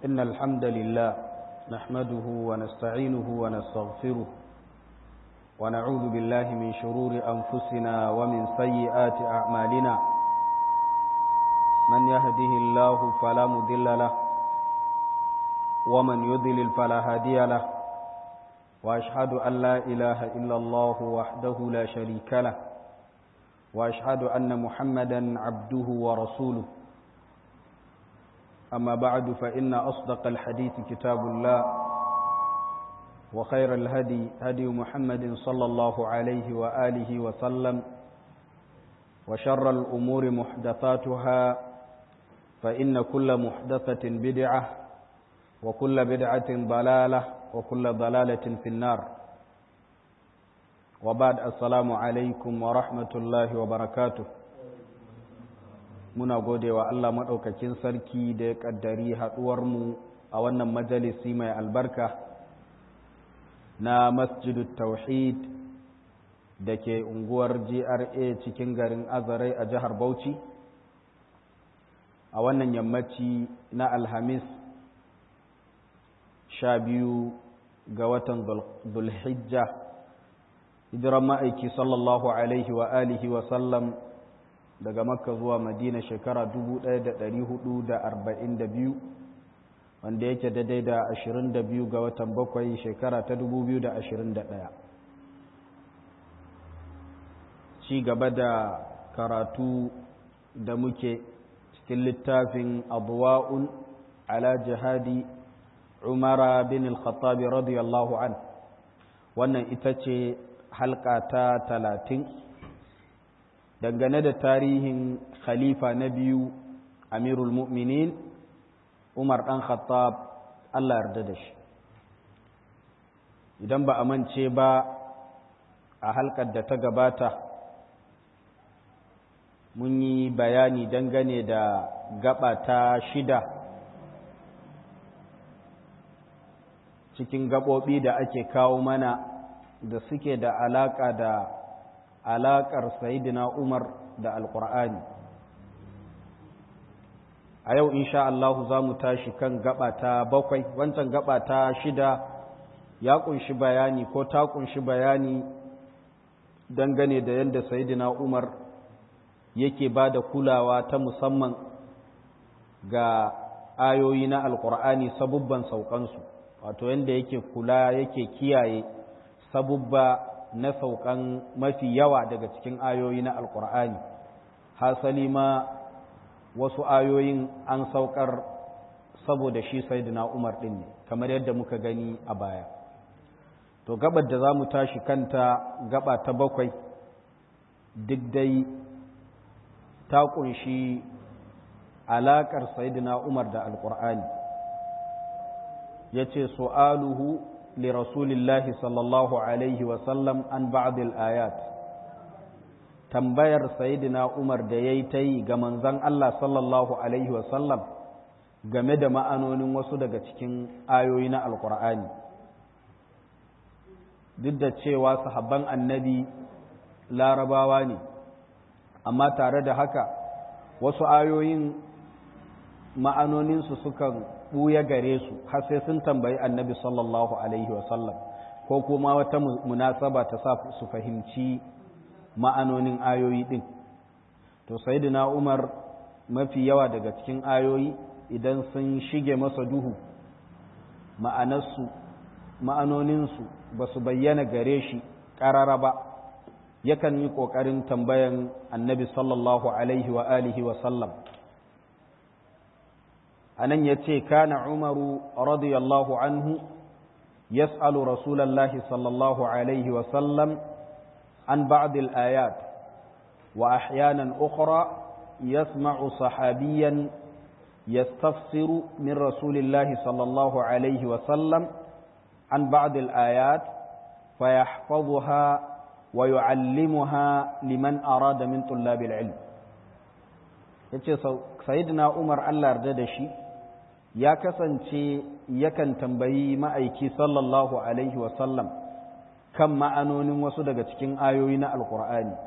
إن الحمد لله نحمده ونستعينه ونستغفره ونعوذ بالله من شرور أنفسنا ومن سيئات أعمالنا من يهده الله فلا مضل له ومن يضلل فلا هادي له وأشهد أن لا إله إلا الله وحده لا شريك له وأشهد أن محمدا عبده ورسوله أما بعد فإن أصدق الحديث كتاب الله وخير الهدي هدي محمد صلى الله عليه وآله وسلم وشر الأمور محدثاتها فإن كل محدثة بدعة وكل بدعة ضلالة وكل ضلالة في النار وبعد السلام عليكم ورحمة الله وبركاته muna gode wa Allah maɗaukakin sarki da ya ƙaddari haɗuwarmu a wannan majalisi mai albarka na masjidu tauhid da ke unguwar GRA cikin garin azarai a jihar Bauchi a wannan yammaci na alhamis sha biyu ga watan zulhijja hijiran ma'aiki sallallahu alaihi wa alihi wa sallam daga makka zuwa madina shekara 1442 wanda yake daidai da 22 ga watan bakwai shekara ta 2021 ci gaba da karatu da muke cikin littafin abuwa'un ala jihadi umara bin al-khattabi radiyallahu an wannan ita ce halka ta talatin dangane da tarihin khalifa na biyu amirul mu'minin umar ɗan khattab allah yarda da shi idan ba a mance ba a halkar da ta gabata mun yi bayani dangane da gaba ta shida cikin gaɓoɓi da ake kawo mana da suke da alaƙa da alaƙar sayidina umar da alƙur'ani a yau insha Allahu za mu tashi kan gaba ta bakwai wancan gaba ta shida ya ƙunshi bayani ko ta ƙunshi bayani dangane da yadda sayidina umar yake ba da kulawa ta musamman ga ayoyi na alƙur'ani sabubban saukansu wato yadda yake kula yake kiyaye sabubba na saukan mafi yawa daga cikin ayoyi na alkur'ani hasali ma wasu ayoyin an saukar saboda shi sayyidina umar din ne kamar yadda muka gani a baya to gabar da za mu tashi kanta gaba ta bakwai duk dai ta kunshi alaƙar sayyidina umar da alkur'ani ya ce su'aluhu لرسول الله صلى الله عليه وسلم عن بعض الآيات tambayar sayyidina Umar da yayi tayi ga manzon Allah sallallahu alaihi wasallam game da ma'anonin wasu daga cikin ayoyi na Alƙur'ani duk da cewa sahabban annabi larabawa ne amma tare da haka wasu ayoyin ma'anoninsu sukan ɓuya gare su har sai sun tambayi annabi sallallahu alaihi wasallam ko kuma wata munasaba ta sa su fahimci ma'anonin ayoyi ɗin to sayyidina umar mafi yawa daga cikin ayoyi idan sun shige masa duhu ma'anarsu ma'anoninsu ba su bayyana gare shi ƙarara ba yakan yi ƙoƙarin tambayan annabi sallallahu alaihi wa alihi wa sallam anan ya ce kana umaru radiyallahu anhu yas'alu rasulallahi sallallahu alaihi wasallam an ba'dil ayat wa ahyanan ukhra yasma'u sahabiyan yastafsiru min rasulillahi sallallahu alaihi wasallam an ba'dil ayat فيحفظها ويعلمها لمن أراد من طلاب العلم yace sayyidina Umar Allah yarda da shi ya kasance yakan tambayi ma'aiki sallallahu alaihi wasallam kan ma'anonin wasu daga cikin ayoyi na alkur'ani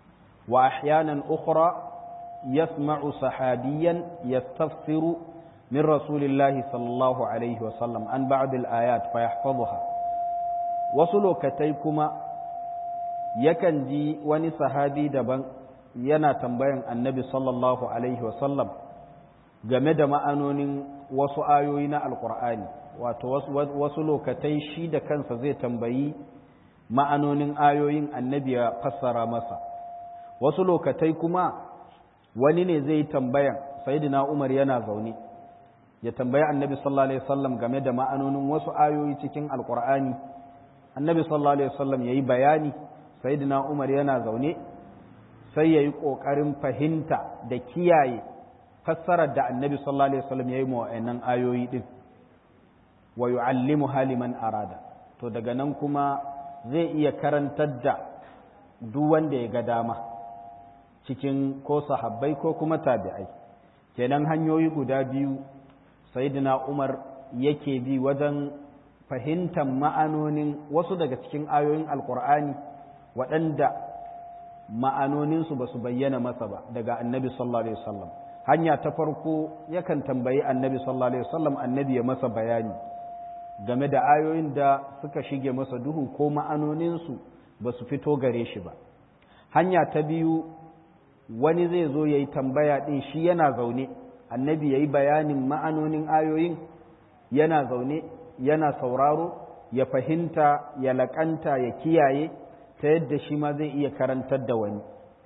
wa ahyanan ukhra yasma'u sahabiyan yastafsiru min rasulillahi sallallahu alaihi wasallam an ba'd al-ayat fa yahfazuha wasu lokatai kuma yakan ji wani sahabi daban yana tambayan annabi sallallahu alaihi wasallam game da ma'anonin wasu ayoyi na alkur'ani wato wasu lokatai shi da kansa zai tambayi ma'anonin ayoyin annabi ya fassara masa wasu lokatai kuma wani ne zai tambayan sayyidina umar yana zaune ya tambayi annabi sallallahu alaihi wasallam game da ma'anonin wasu ayoyi cikin alkur'ani annabi sallallahu alaihi wasallam yayi bayani sayyidina umar yana zaune sai yayi kokarin fahimta da kiyaye fassarar da annabi sallallahu alaihi wasallam yayi ma wa'annan ayoyi din wa yu'allimu haliman arada to daga nan kuma zai iya karantar da duk wanda ya ga dama cikin ko sahabbai ko kuma tabi'ai kenan hanyoyi guda biyu sayyidina umar yake bi wajen fahimtar ma'anonin wasu daga cikin ayoyin alkur'ani waɗanda ma'anoninsu ba su bayyana masa ba daga annabi sallallahu alaihi wasallam hanya ta farko yakan tambayi annabi sallallahu alaihi wasallam annabi ya masa bayani game da ayoyin da suka shige masa duhu ko ma'anoninsu ba su fito gare shi ba hanya ta biyu wani zai zo ya yi tambaya ɗin shi yana zaune annabi ya yi bayanin ma'anonin ayoyin yana zaune yana sauraro ya fahimta ya laƙanta ya kiyaye ta yadda shi ma zai iya karantar da wani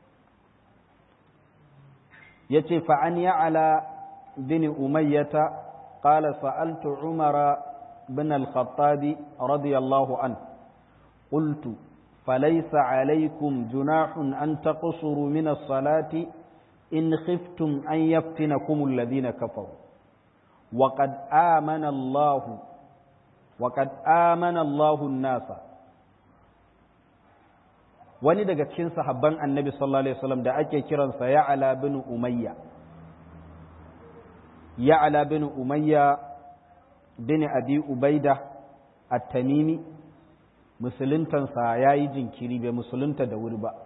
ya ce fa'an ya'ala bin umayyata ƙala sa'altu umara bin al-khattabi radiyallahu an ƙultu فليس عليكم جناح أن تقصروا من الصلاة إن خفتم أن يفتنكم الذين كفروا وقد آمن الله وقد آمن الله الناس wani daga cikin sahabban annabi sallallahu alaihi wasallam da ake kiransa ya'ala bin umayya ya'ala bin umayya bin abi ubaida at-tamimi musuluntansa ya yi jinkiri bai musulunta da wuri ba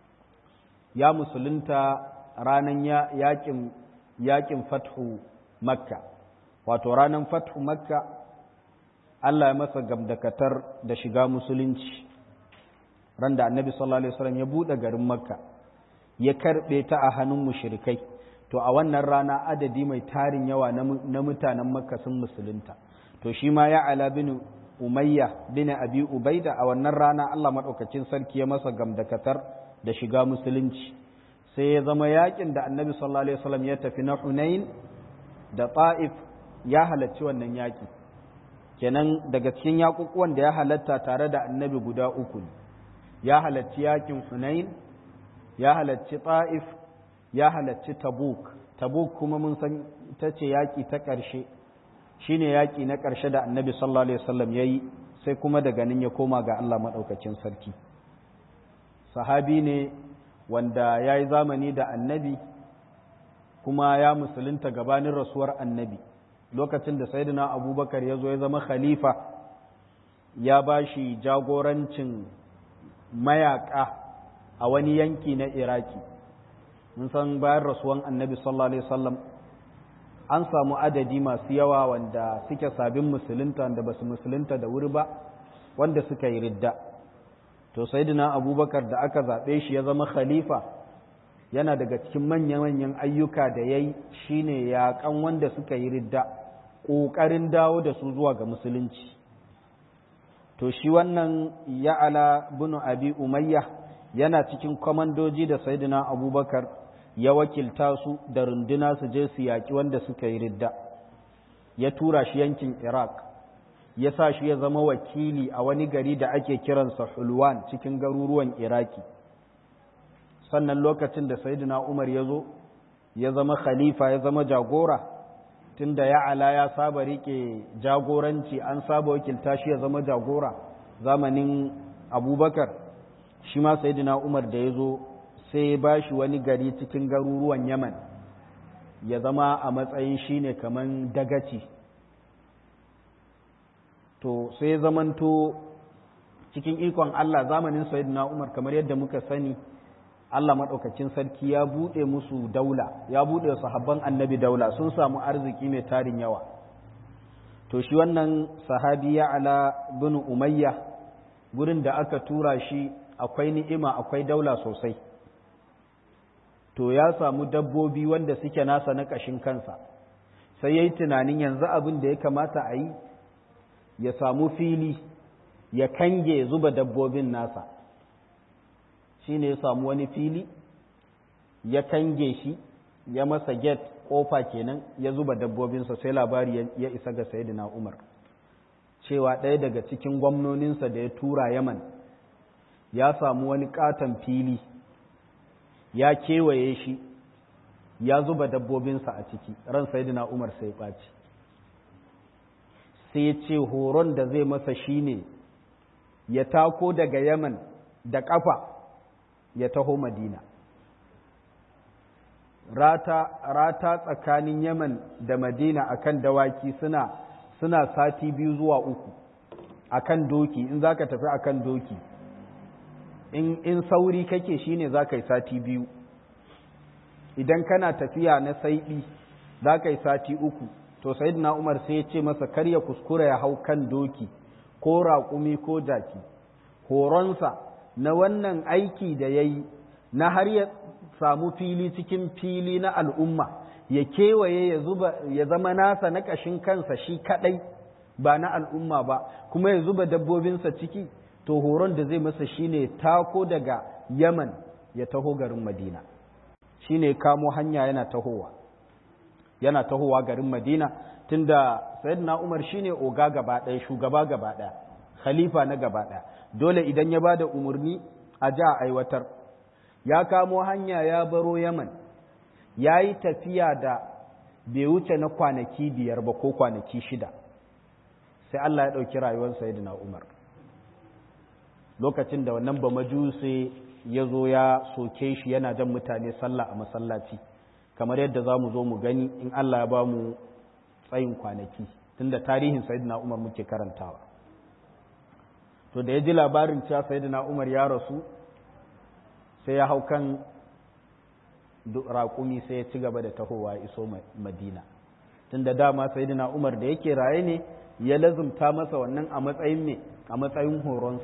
ya musulunta ranar yakin yakin fathu makka wato ranar fathu makka Allah ya masa gamdakatar da shiga musulunci ran da annabi sallallahu alaihi wasallam ya buɗe garin makka ya karɓe ta a hannun mushrikai to a wannan rana adadi mai tarin yawa na mutanen makka sun musulunta to shi ma ya ala bin umayya bin abi ubaida a wannan rana Allah maɗaukacin sarki ya masa gamdakatar da shiga musulunci sai ya zama yakin da annabi sallallahu alaihi wasallam ya tafi na hunain da ta'if ya halarci wannan yaki kenan daga cikin yakukuwan da ya halatta tare da annabi guda uku ne ya halarci yakin hunain ya halarci ta'if ya halarci tabuk tabuk kuma mun san ita ce yaki ta ƙarshe shine yaƙi na ƙarshe da annabi sallallahu alaihi wasallam ya yi sai kuma daga nan ya koma ga Allah maɗaukacin sarki sahabi ne wanda ya yi zamani da annabi kuma ya musulunta gabanin rasuwar annabi lokacin da sayyidina abubakar ya zo ya zama khalifa ya ba shi jagorancin mayaƙa a wani yanki na iraki mun san bayan rasuwan annabi sallallahu alaihi wasallam an samu adadi masu yawa wanda suke sabin musulunta wanda ba su musulunta da wuri ba wanda suka yi ridda to sayyidina abubakar da aka zaɓe shi ya zama khalifa yana daga cikin manya-manyan ayyuka da ya yi shine yaƙan wanda suka yi ridda ƙoƙarin dawo da su zuwa ga musulunci to shi wannan ya'ala bin abi umayya yana cikin kwamandoji da sayyidina abubakar ya wakilta su da runduna su je su yaƙi wanda suka yi ridda ya tura shi yankin iraq ya sa shi ya zama wakili a wani gari da ake kiransa hulwan cikin garuruwan iraki sannan lokacin da sayyidina umar ya zo ya zama khalifa ya zama jagora tunda ya ala ya saba rike jagoranci an saba wakilta shi ya zama jagora zamanin abubakar shi ma sayyidina umar da ya zo sai ya ba shi wani gari cikin garuruwan yaman ya zama a matsayin shi ne kamar dagaci to sai zamanto cikin ikon Allah zamanin sayyidina Umar kamar yadda muka sani Allah maɗaukakin sarki ya buɗe musu daula ya buɗe sahabban annabi daula sun samu arziki mai tarin yawa to shi wannan sahabi ya ala bin umayya gurin da aka tura shi akwai ni'ima akwai daula sosai to ya samu dabbobi wanda suke nasa na ƙashin kansa sai ya yi tunanin yanzu abin da ya kamata a yi ya samu fili ya kange zuba dabbobin nasa shi ne ya samu wani fili ya kange shi ya masa get kofa kenan ya zuba dabbobinsa sai labari ya isa ga sayidina umar cewa ɗaya daga cikin gwamnoninsa da ya tura yaman ya samu wani katon fili ya kewaye shi ya zuba dabbobinsa a ciki ran sayidina umar sai ɓaci sai ya ce horon da zai masa shine ya tako daga yaman da ƙafa ya taho madina rata, rata tsakanin yaman da madina akan dawaki suna suna sati biyu zuwa uku akan doki in za ka tafi akan doki in, in sauri kake shine za ka yi sati biyu idan kana tafiya na saiɗi za ka yi sati uku to sayyidina umar sai ya ce masa kar ya kuskura ya hau kan doki ko raƙumi ko jaki horonsa na wannan aiki da ya yi na har ya samu fili cikin fili na al'umma ya kewaye ya zuba ya zama nasa na ƙashin kansa shi kaɗai ba na al'umma ba kuma ya zuba dabbobinsa ciki to horon da zai masa shine tako daga yaman ya taho garin madina shine kamo hanya yana tahowa yana tahowa garin madina tunda sayyidina umar shine oga gaba ɗaya shugaba gaba ɗaya khalifa na gaba ɗaya dole idan ya ba da umarni a ja aiwatar ya kamo hanya ya baro yaman ya yi tafiya da bai wuce na kwanaki biyar ba ko kwanaki shida sai Allah ya ɗauki rayuwar sayyidina umar lokacin da wannan ba majuse ya zo ya soke shi yana jan mutane sallah a masallaci kamar yadda za mu zo mu gani in Allah ya ba mu tsayin kwanaki tunda tarihin sayyidina umar muke karantawa to da ya ji labarin cewa sayyidina umar ya rasu sai ya hau kan raƙumi sai ya ci gaba da tahowa iso madina tunda dama sayyidina umar da yake raye ne ya lazumta masa wannan a matsayin ne a matsayin horonsa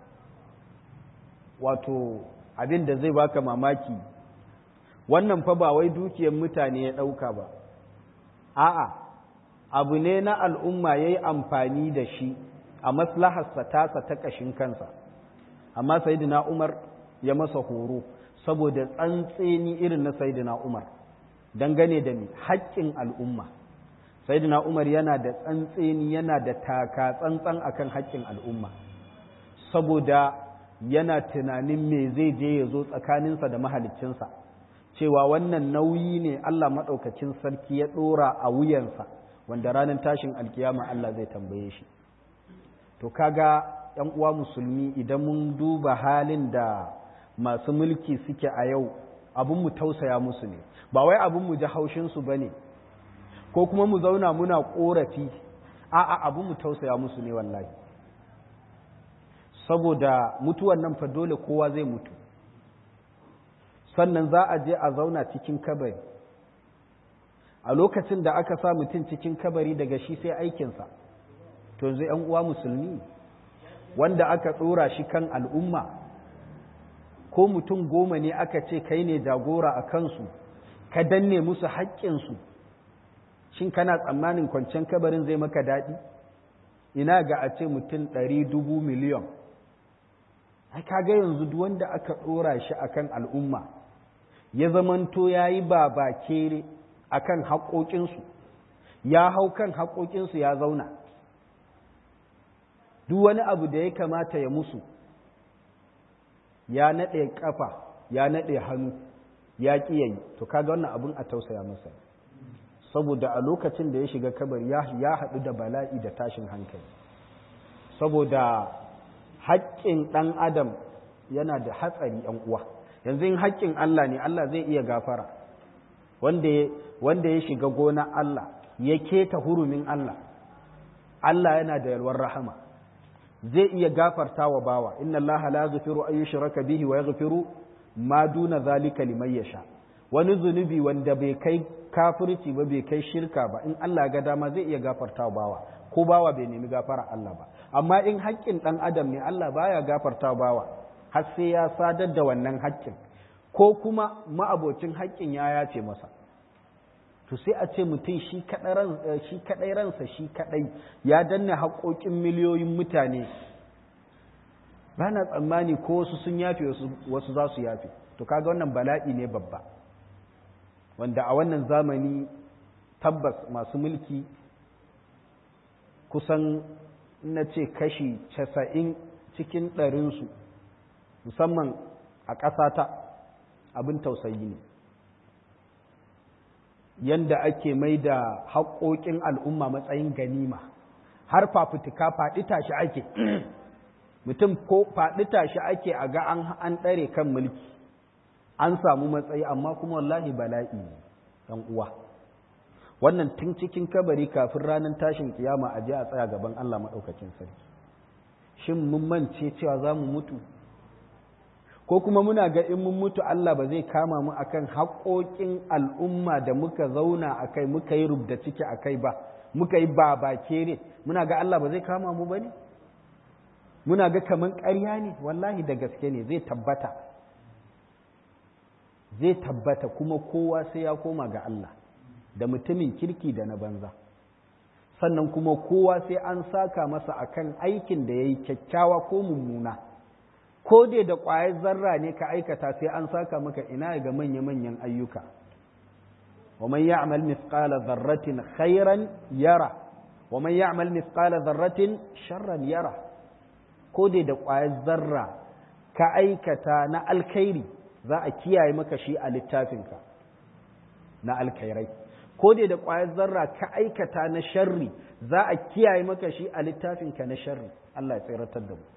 wato abin da zai baka mamaki wannan fa ba wai dukiyar mutane ya ɗauka ba a'a abu ne na al'umma ya yi amfani da shi a maslaharsa tasa ta ƙashin kansa amma sayidina umar ya masa horo saboda tsantseni irin na sayidina umar dangane da mai haƙƙin al'umma sayidina umar yana da tsantseni yana da taka tsantsan akan haƙƙin al'umma saboda yana tunanin me zai je ya zo tsakaninsa da mahaliccinsa cewa wannan nauyi ne Allah maɗaukacin sarki ya ɗora a wuyansa wanda ranar tashin alkiyama Allah zai tambaye shi to kaga ‘yan uwa musulmi idan mun duba halin da masu mulki suke a yau abin mu tausaya musu ne ba wai abin mu ji haushinsu ba ne ko kuma mu zauna muna ƙorafi a'a abin mu tausaya musu ne wallahi saboda mutuwan nan fa dole kowa zai mutu sannan za a je a zauna cikin kabari a lokacin da aka sa mutum cikin kabari daga shi sai aikinsa to yanzu ‘yan uwa musulmi wanda aka ɗora shi kan al'umma ko mutum goma ne aka ce kai ne jagora a kansu ka danne musu haƙƙinsu shin kana tsammanin kwanciyar kabarin zai maka daɗi ina ga a ce mutum ɗari dubu miliyon ai kaga yanzu duk wanda aka ɗora shi akan al'umma ya zamanto ya yi babakere a kan haƙoƙinsu ya hau kan haƙoƙinsu ya zauna duk wani abu da ya kamata ya musu ya naɗe ƙafa ya naɗe hannu ya ƙi yayi to kaga wannan abin a tausaya masa saboda a lokacin da ya shiga kabari ya haɗu da bala'i da tashin hankali saboda haƙƙin ɗan adam yana da hatsari ‘yan uwa yanzu in haƙƙin Allah ne Allah zai iya gafara wanda ya shiga gona Allah ya keta hurumin Allah Allah yana da yalwar rahama zai iya gafarta wa bawa inna Allah la yaghfiru an yushraka bihi wa yaghfiru ma duna zalika liman yasha wani zunubi wanda bai kai kafirci ba bai kai shirka ba in Allah ga dama zai iya gafarta bawa ko bawa bai nemi gafara Allah ba amma in haƙƙin ɗan adam ne Allah baya gafarta bawa har sai ya sadar da wannan haƙƙin ko kuma ma'abocin haƙƙin ya yace masa to sai a ce mutum shi kaɗai ransa shi kaɗai ya danna haƙoƙin miliyoyin mutane ba na tsammani ko wasu sun yafe wasu za su yafe to kaga wannan bala'i ne babba wanda a wannan zamani tabbas masu mulki kusan na ce kashi casa'in cikin ɗarinsu musamman a ƙasata abin tausayi ne yanda ake mai da haƙoƙin al'umma matsayin ganima har fafutuka faɗi tashi ake mutum ko faɗi tashi ake a ga an ɗare kan mulki an samu matsayi amma kuma wallahi bala'i ɗan uwa wannan tun cikin kabari kafin ranar tashin kiyama a je a tsaya gaban Allah maɗaukacin sarki shin mun mance cewa za mu mutu ko kuma muna ga in mun mutu Allah ba zai kama mu akan haƙoƙin al'umma da muka zauna a kai muka yi rubda ciki a kai ba muka yi ba ba kere muna ga Allah ba zai kama mu ba ne muna ga kaman ƙarya ne wallahi da gaske ne zai tabbata zai tabbata kuma kowa sai ya koma ga Allah da mutumin kirki da na banza sannan kuma kowa sai an saka masa akan aikin da ya yi kyakkyawa ko mummuna ko dai da ƙwayar zarra ne ka aikata sai an saka maka ina ga manya-manyan ayyuka wa man ya'mal mithqala dharratin khairan yara wa man ya'mal mithqala dharratin sharran yara ko dai da ƙwayar zarra ka aikata na alkhairi za a kiyaye maka shi a littafinka na alkhairai ko dai da ƙwayar zarra ka aikata na sharri za a kiyaye maka shi a littafinka na sharri Allah ya tsiratar da mu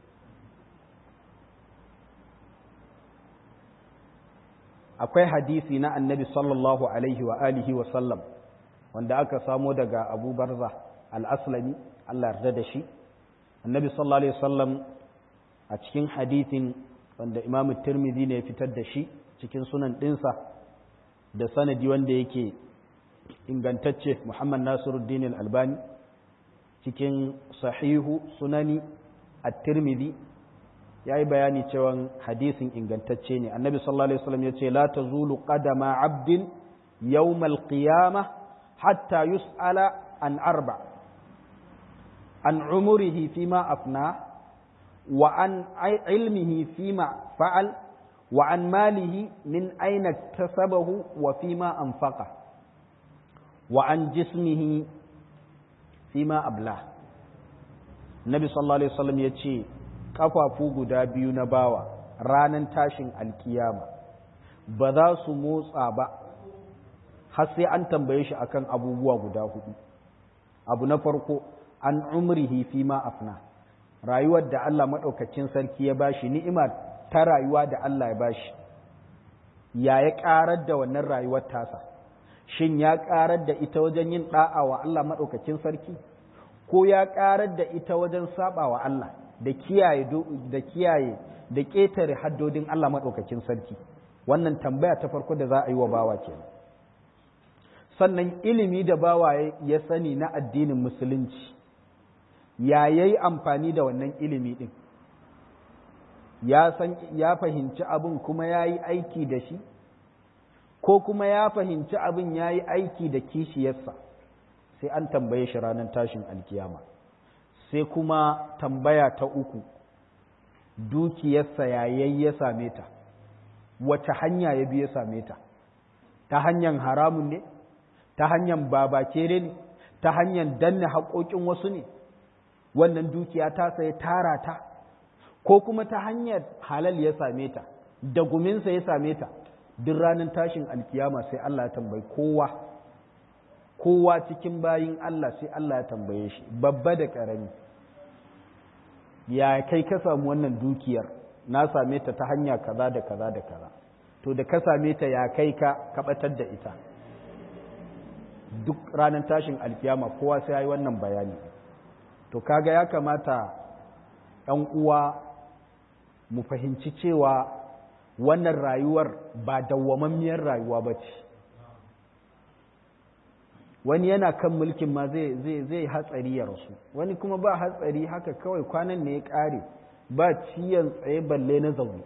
akwai hadisi na annabi sallallahu alaihi wa alihi wa sallam wanda aka samo daga abu barza al-aslami Allah yarda da shi annabi sallallahu alaihi wasallam a cikin hadisin wanda imamu tirmidhi ne ya fitar da shi cikin sunan ɗinsa da sanadi wanda yake ingantacce muhammad nasiruddin al-albani cikin sahihu sunani at-tirmidhi ya yi bayani cewa hadisin ingantacce ne annabi sallallahu alaihi wasallam ya ce la tazulu qadama abdin yawmal qiyamah hatta yus'ala an arba an umurihi fima afna wa an ilmihi fima fa'al wa an malihi min aina tasabahu wa fima anfaqa wa an jismihi fima abla Nabi sallallahu alaihi wasallam ya ce kafafu guda biyu na bawa ranan tashin alkiyama ba za su motsa ba har sai an tambaye shi akan abubuwa guda hudu abu na farko an umrihi fi ma afna rayuwar da Allah maɗaukacin sarki ya bashi ni'ima ta rayuwa da Allah ya bashi ya ya ƙarar da wannan rayuwar tasa shin ya ƙarar da ita wajen yin ɗa'a wa Allah maɗaukacin sarki ko ya ƙarar da ita wajen saɓa wa Allah da kiyaye da kiyaye da ƙetare haddodin Allah maɗaukakin sarki wannan tambaya ta farko da za a yi wa bawa kenan sannan ilimi da bawa ya sani na addinin musulunci ya yayi amfani da wannan ilimi ɗin ya san ya fahimci abin kuma ya yi aiki da shi ko kuma ya fahimci abin ya yi aiki da kishiyarsa sai an tambaye shi ranar tashin alkiyama sai kuma tambaya ta uku dukiyarsa yayayi ya same ta wace hanya ya bi ya same ta ta hanyar haramun ne ta hanyar babakere ne ta hanyar danne haƙoƙin wasu ne wannan dukiya ta sai tara ta ko kuma ta hanyar halal ya same ta da guminsa ya same ta duk ranar tashin alkiyama sai Allah ya tambayi kowa kowa cikin bayin Allah sai Allah ya tambaye shi babba da ƙarami ya kai ka samu wannan dukiyar na same ta ta hanya kaza da kaza da kaza to da ka same ta ya kai ka kabatar da ita duk ranar tashin alkiyama kowa sai ya yi wannan bayani to kaga ya kamata ‘yan uwa mu fahimci cewa wannan rayuwar ba dawwamammiyar rayuwa ba ce wani yana kan mulkin ma zai hatsari ya rasu wani kuma ba hatsari haka kawai kwanan ne ya ƙare ba ciyan tsaye balle na zaune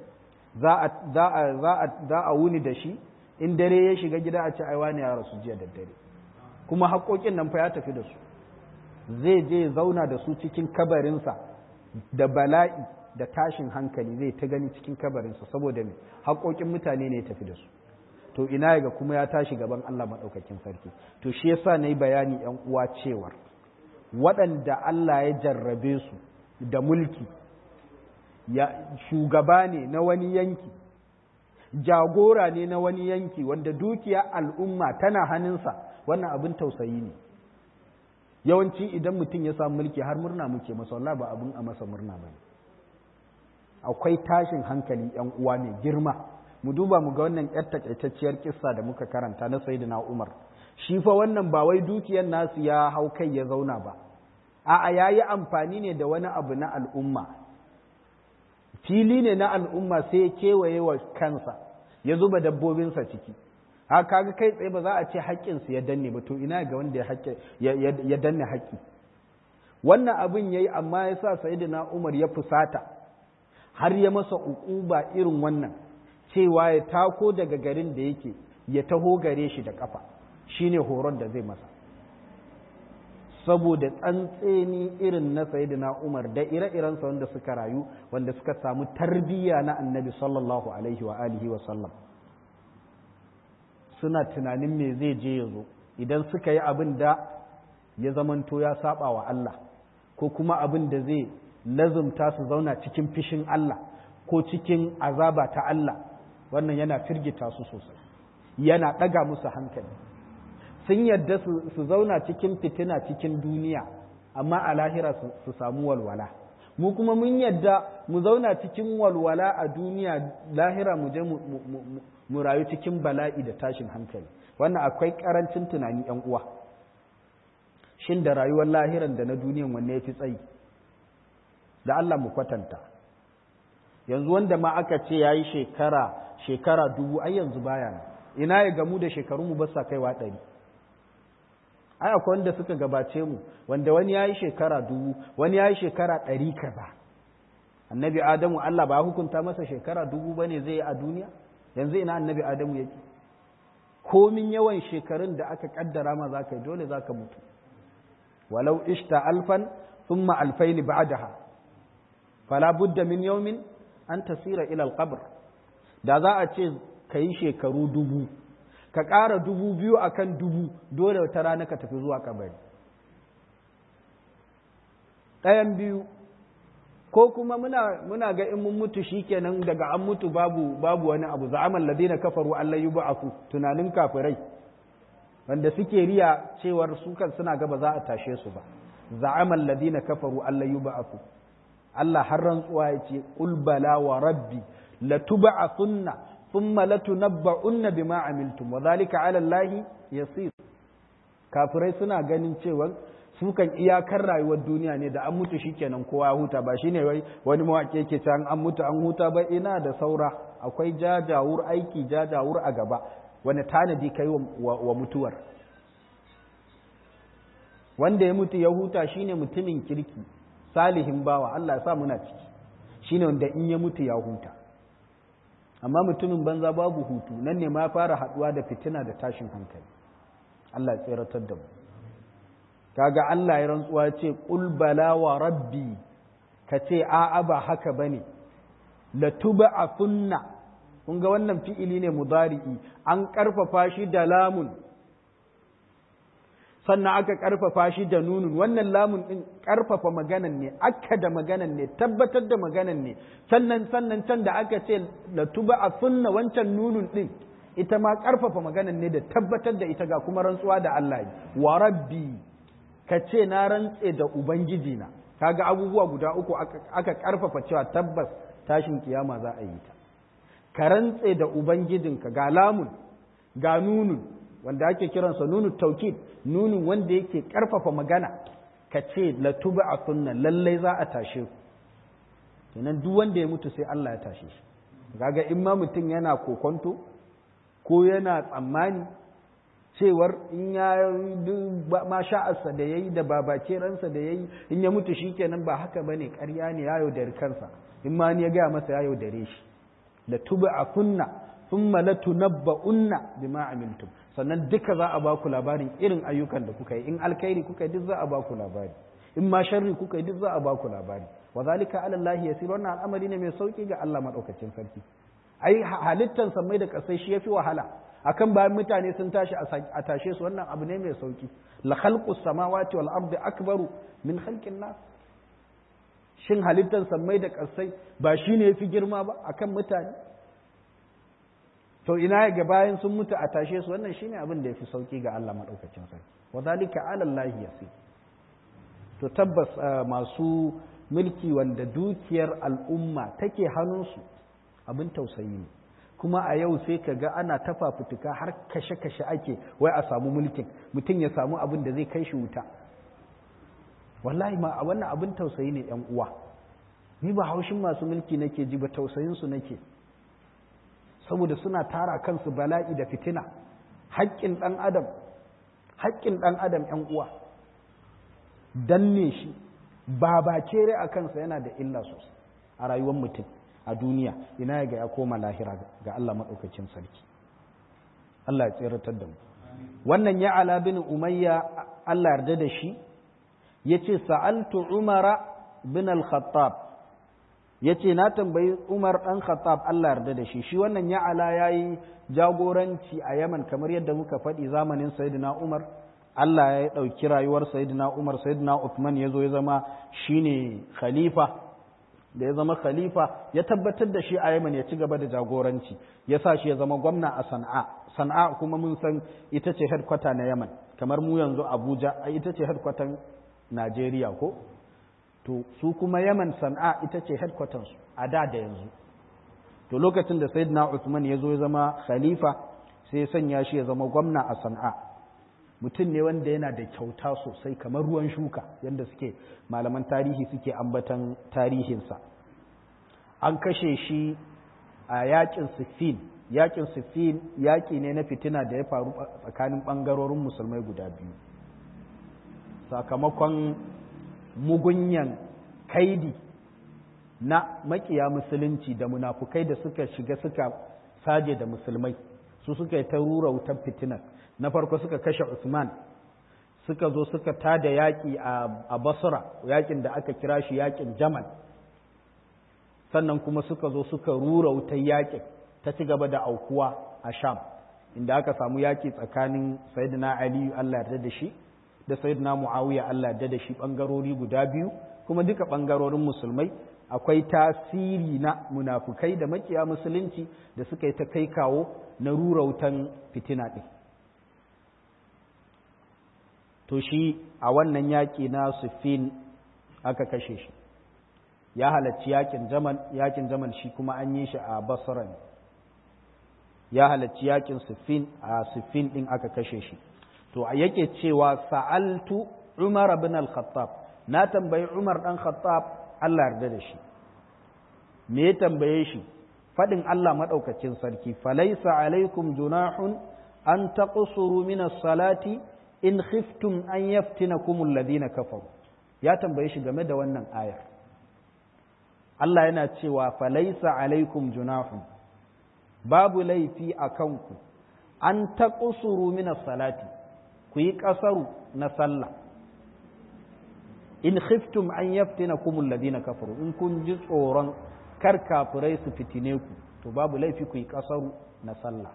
za a wuni da shi in dare ya shiga gida a ci aiwa ne ya rasu jiya da dare kuma haƙoƙin nan fa ya tafi da su zai je zauna da su cikin kabarinsa da bala'i da tashin hankali zai ta gani cikin kabarinsa saboda me haƙoƙin mutane ne ya tafi da su to ina ga kuma ya tashi gaban Allah maɗaukakin sarki to shi yasa na yi bayani ‘yan uwa cewar waɗanda Allah ya jarrabe su da mulki ya shugaba ne na wani yanki jagora ne na wani yanki wanda dukiya al'umma tana hannunsa wannan abin tausayi ne yawanci idan mutum ya samu mulki har murna muke masa wallah ba abin a masa murna ba akwai tashin hankali ‘yan uwa mai girma mu duba mu ga wannan yar takaitacciyar kissa da muka karanta na sayyidina Umar shi fa wannan ba wai dukiyar nasu ya hau kai ya zauna ba a'a yayi amfani ne da wani abu na al'umma fili ne na al'umma sai ya kewaye wa kansa ya zuba dabbobinsa ciki ha kaga kai tsaye ba za a ce haƙƙinsu ya danne ba to ina ga wanda ya danne haƙƙi wannan abin yayi amma ya sa sayyidina Umar ya fusata har ya masa uquba irin wannan cewa ya tako daga garin da yake ya taho gare shi da kafa shine horon da zai masa saboda tsantseni irin na sayyidina Umar da ire-irensa wanda suka rayu wanda suka samu tarbiyya na annabi sallallahu alaihi wa alihi wa sallam suna tunanin me zai je ya zo idan suka yi abin da ya zamanto ya saba wa Allah ko kuma abin da zai lazumta su zauna cikin fishin Allah ko cikin azaba ta Allah wannan yana firgita su sosai yana ɗaga musu hankali sun yadda su zauna cikin fitina cikin duniya amma a lahira su samu walwala mu kuma mun yadda mu zauna cikin walwala a duniya lahira mu je mu rayu cikin bala'i da tashin hankali wannan akwai karancin tunani yan uwa shin da rayuwar lahiran da na duniyan wanne ya fi tsayi da Allah mu kwatanta yanzu wanda ma aka ce ya yi shekara shekara dubu ai yanzu baya nan ina ya gamu da shekaru mu basa kaiwa ɗari ai akwai wanda suka gabace mu wanda wani ya yi shekara dubu wani ya yi shekara ɗari kaza annabi adamu Allah ba hukunta masa shekara dubu bane zai yi a duniya yanzu ina annabi adamu yake komin yawan shekarun da aka kaddara ma za ka yi dole za ka mutu walau ishta alfan thumma alfaini ba'daha fala budda min yawmin an tasira ila alqabr da za a ce ka yi shekaru dubu ka ƙara dubu biyu akan dubu dole wata rana ka tafi zuwa kabari ɗayan biyu ko kuma muna muna ga in mun mutu shikenan daga an mutu babu babu wani abu za'amal ladina kafaru Allah yub'athu tunanin kafirai wanda suke riya cewar su kan suna ga ba za a tashe su ba za'amal ladina kafaru Allah yub'athu Allah har rantsuwa ya ce qul bala wa rabbi latub'athunna thumma latunabba'unna bima amiltum wa dhalika 'ala Allah yasir kafirai suna ganin cewa su kan iyakar rayuwar duniya ne da an mutu shikenan kowa ya huta ba shine wai wani mawaƙi yake can an mutu an huta ba ina da saura akwai jajawur aiki jajawur a gaba wani tanadi kai wa mutuwar wanda ya mutu ya huta shine mutumin kirki salihin bawa Allah ya sa muna ciki shine wanda in ya mutu ya huta amma mutumin banza babu hutu nan ne ma fara haduwa da fitina da tashin hankali Allah ya tseratar da mu kaga Allah ya rantsuwa ce qul bala wa rabbi ka ce a'a ba haka bane la tub'athunna kun ga wannan fi'ili ne mudari'i an karfafa shi da lamun sannan aka karfafa shi da nunun wannan lamun din karfafa maganan ne akka da maganan ne tabbatar da maganan ne sannan sannan can da aka ce la tub'athunna wancan nunun din ita ma karfafa maganan ne da tabbatar da ita ga kuma rantsuwa da Allah wa rabbi ka ce na rantse da ubangiji na kaga abubuwa guda uku aka karfafa cewa tabbas tashin kiyama za a yi ta ka rantse da ubangijinka ga lamun ga nunun wanda ake kiransa nunu taukid nunun wanda yake karfafa magana ka ce latuba a sunna lallai za a tashe ku kenan duk wanda ya mutu sai Allah ya tashe shi kaga in ma mutum yana kokonto ko yana tsammani cewar in ya ma sha'arsa da yayi da babace ransa da yayi in ya mutu shikenan ba haka bane ƙarya ne ya yaudari kansa in ma ni ya gaya masa ya yaudare shi la tuba kunna thumma la tunabba'unna bima amiltum sannan duka za a ba ku labarin irin ayyukan da kuka yi in alkhairi kuka yi duk za a ba ku labari in ma sharri kuka yi duk za a ba ku labari wa zalika ala Allah yasir wannan al'amari ne mai sauki ga Allah madaukakin sarki ai halittan mai da kasai shi yafi wahala akan bayan mutane sun tashi a tashe su wannan abu ne mai sauki la khalqus samawati wal ardi akbaru min khalqin nas shin halittan mai da kasai ba shine yafi girma ba akan mutane to ina ga bayan sun mutu a tashe su wannan shine abin da yafi sauki ga Allah madaukakin sarki wa zalika ala Allah yasir to tabbas masu mulki wanda dukiyar al'umma take hannunsu abin tausayi ne kuma a yau sai ka ga ana tafa fituka har kashe-kashe ake wai a samu mulkin mutum ya samu abin da zai kai shi wuta wallahi ma a wannan abin tausayi ne yan uwa ni ba haushin masu mulki nake ji ba tausayinsu nake saboda suna tara kansu bala'i da fitina haƙƙin ɗan adam haƙƙin ɗan adam yan uwa danne shi ba ba kere a kansa yana da illa sosai a rayuwar mutum a duniya ina ga ya koma lahira ga Allah maɗaukacin sarki Allah ya tseratar da mu wannan ya ala bin umayya Allah yarda da shi ya ce sa'altu umara bin al-khattab ya ce na tambayi umar ɗan khattab Allah yarda da shi shi wannan ya ala ya yi jagoranci a yaman kamar yadda muka faɗi zamanin sayyidina umar Allah ya ɗauki rayuwar Sayyidina Umar Sayyidina Uthman ya zo ya zama shine khalifa da ya zama khalifa ya tabbatar da shi a Yemen ya ci gaba da jagoranci ya sa shi ya zama gwamna a Sana'a Sana'a kuma mun san ita ce headquarter na Yemen kamar mu yanzu Abuja ita ce headquarter Najeriya ko to su kuma Yemen Sana'a ita ce headquarter su a da da yanzu to lokacin da Sayyidina Uthman ya zo ya zama khalifa sai ya sanya shi ya zama gwamna a Sana'a mutum ne wanda yana da kyauta sosai kamar ruwan shuka yadda suke malaman tarihi suke ambatan tarihinsa an kashe shi a yakin siffin yakin siffin yaki ne na fitina da ya faru tsakanin ɓangarorin musulmai guda biyu sakamakon mugunyan kaidi na makiya musulunci da munafukai da suka shiga suka saje da musulmai su suka yi ta rura wutar fitinar na farko suka kashe Usman suka zo suka tada yaƙi a Basra yaƙin da aka kira shi yaƙin Jamal sannan kuma suka zo suka rura wutar yaƙin ta ci gaba da aukuwa a Sham inda aka samu yaƙi tsakanin Sayyidina Ali Allah yarda da shi da Sayyidina Muawiya Allah yarda da shi bangarori guda biyu kuma duka bangarorin musulmai akwai tasiri na munafukai da makiya musulunci da suka yi ta kai kawo na rura wutan fitina ɗin to shi a wannan yaƙi na siffin aka kashe shi ya halarci yaƙin jamal yaƙin jamal shi kuma an yi shi a basra ne ya halarci yaƙin siffin a siffin ɗin aka kashe shi to a yake cewa sa'altu umar bin al-khattab na tambayi umar ɗan khattab Allah yarda da shi me ya tambaye shi faɗin Allah maɗaukacin sarki falaisa alaikum junahun an taqsuru min as-salati in khiftum an yaftinakum alladhina kafaru ya tambaye shi game da wannan ayar Allah yana cewa falaisa alaikum junahun babu laifi a kanku an taqsuru min as-salati ku yi kasaru na sallah in khiftum an yaftinakum alladhina kafaru in kun ji tsoron kar kafirai su fitine ku to babu laifi ku yi kasaru na sallah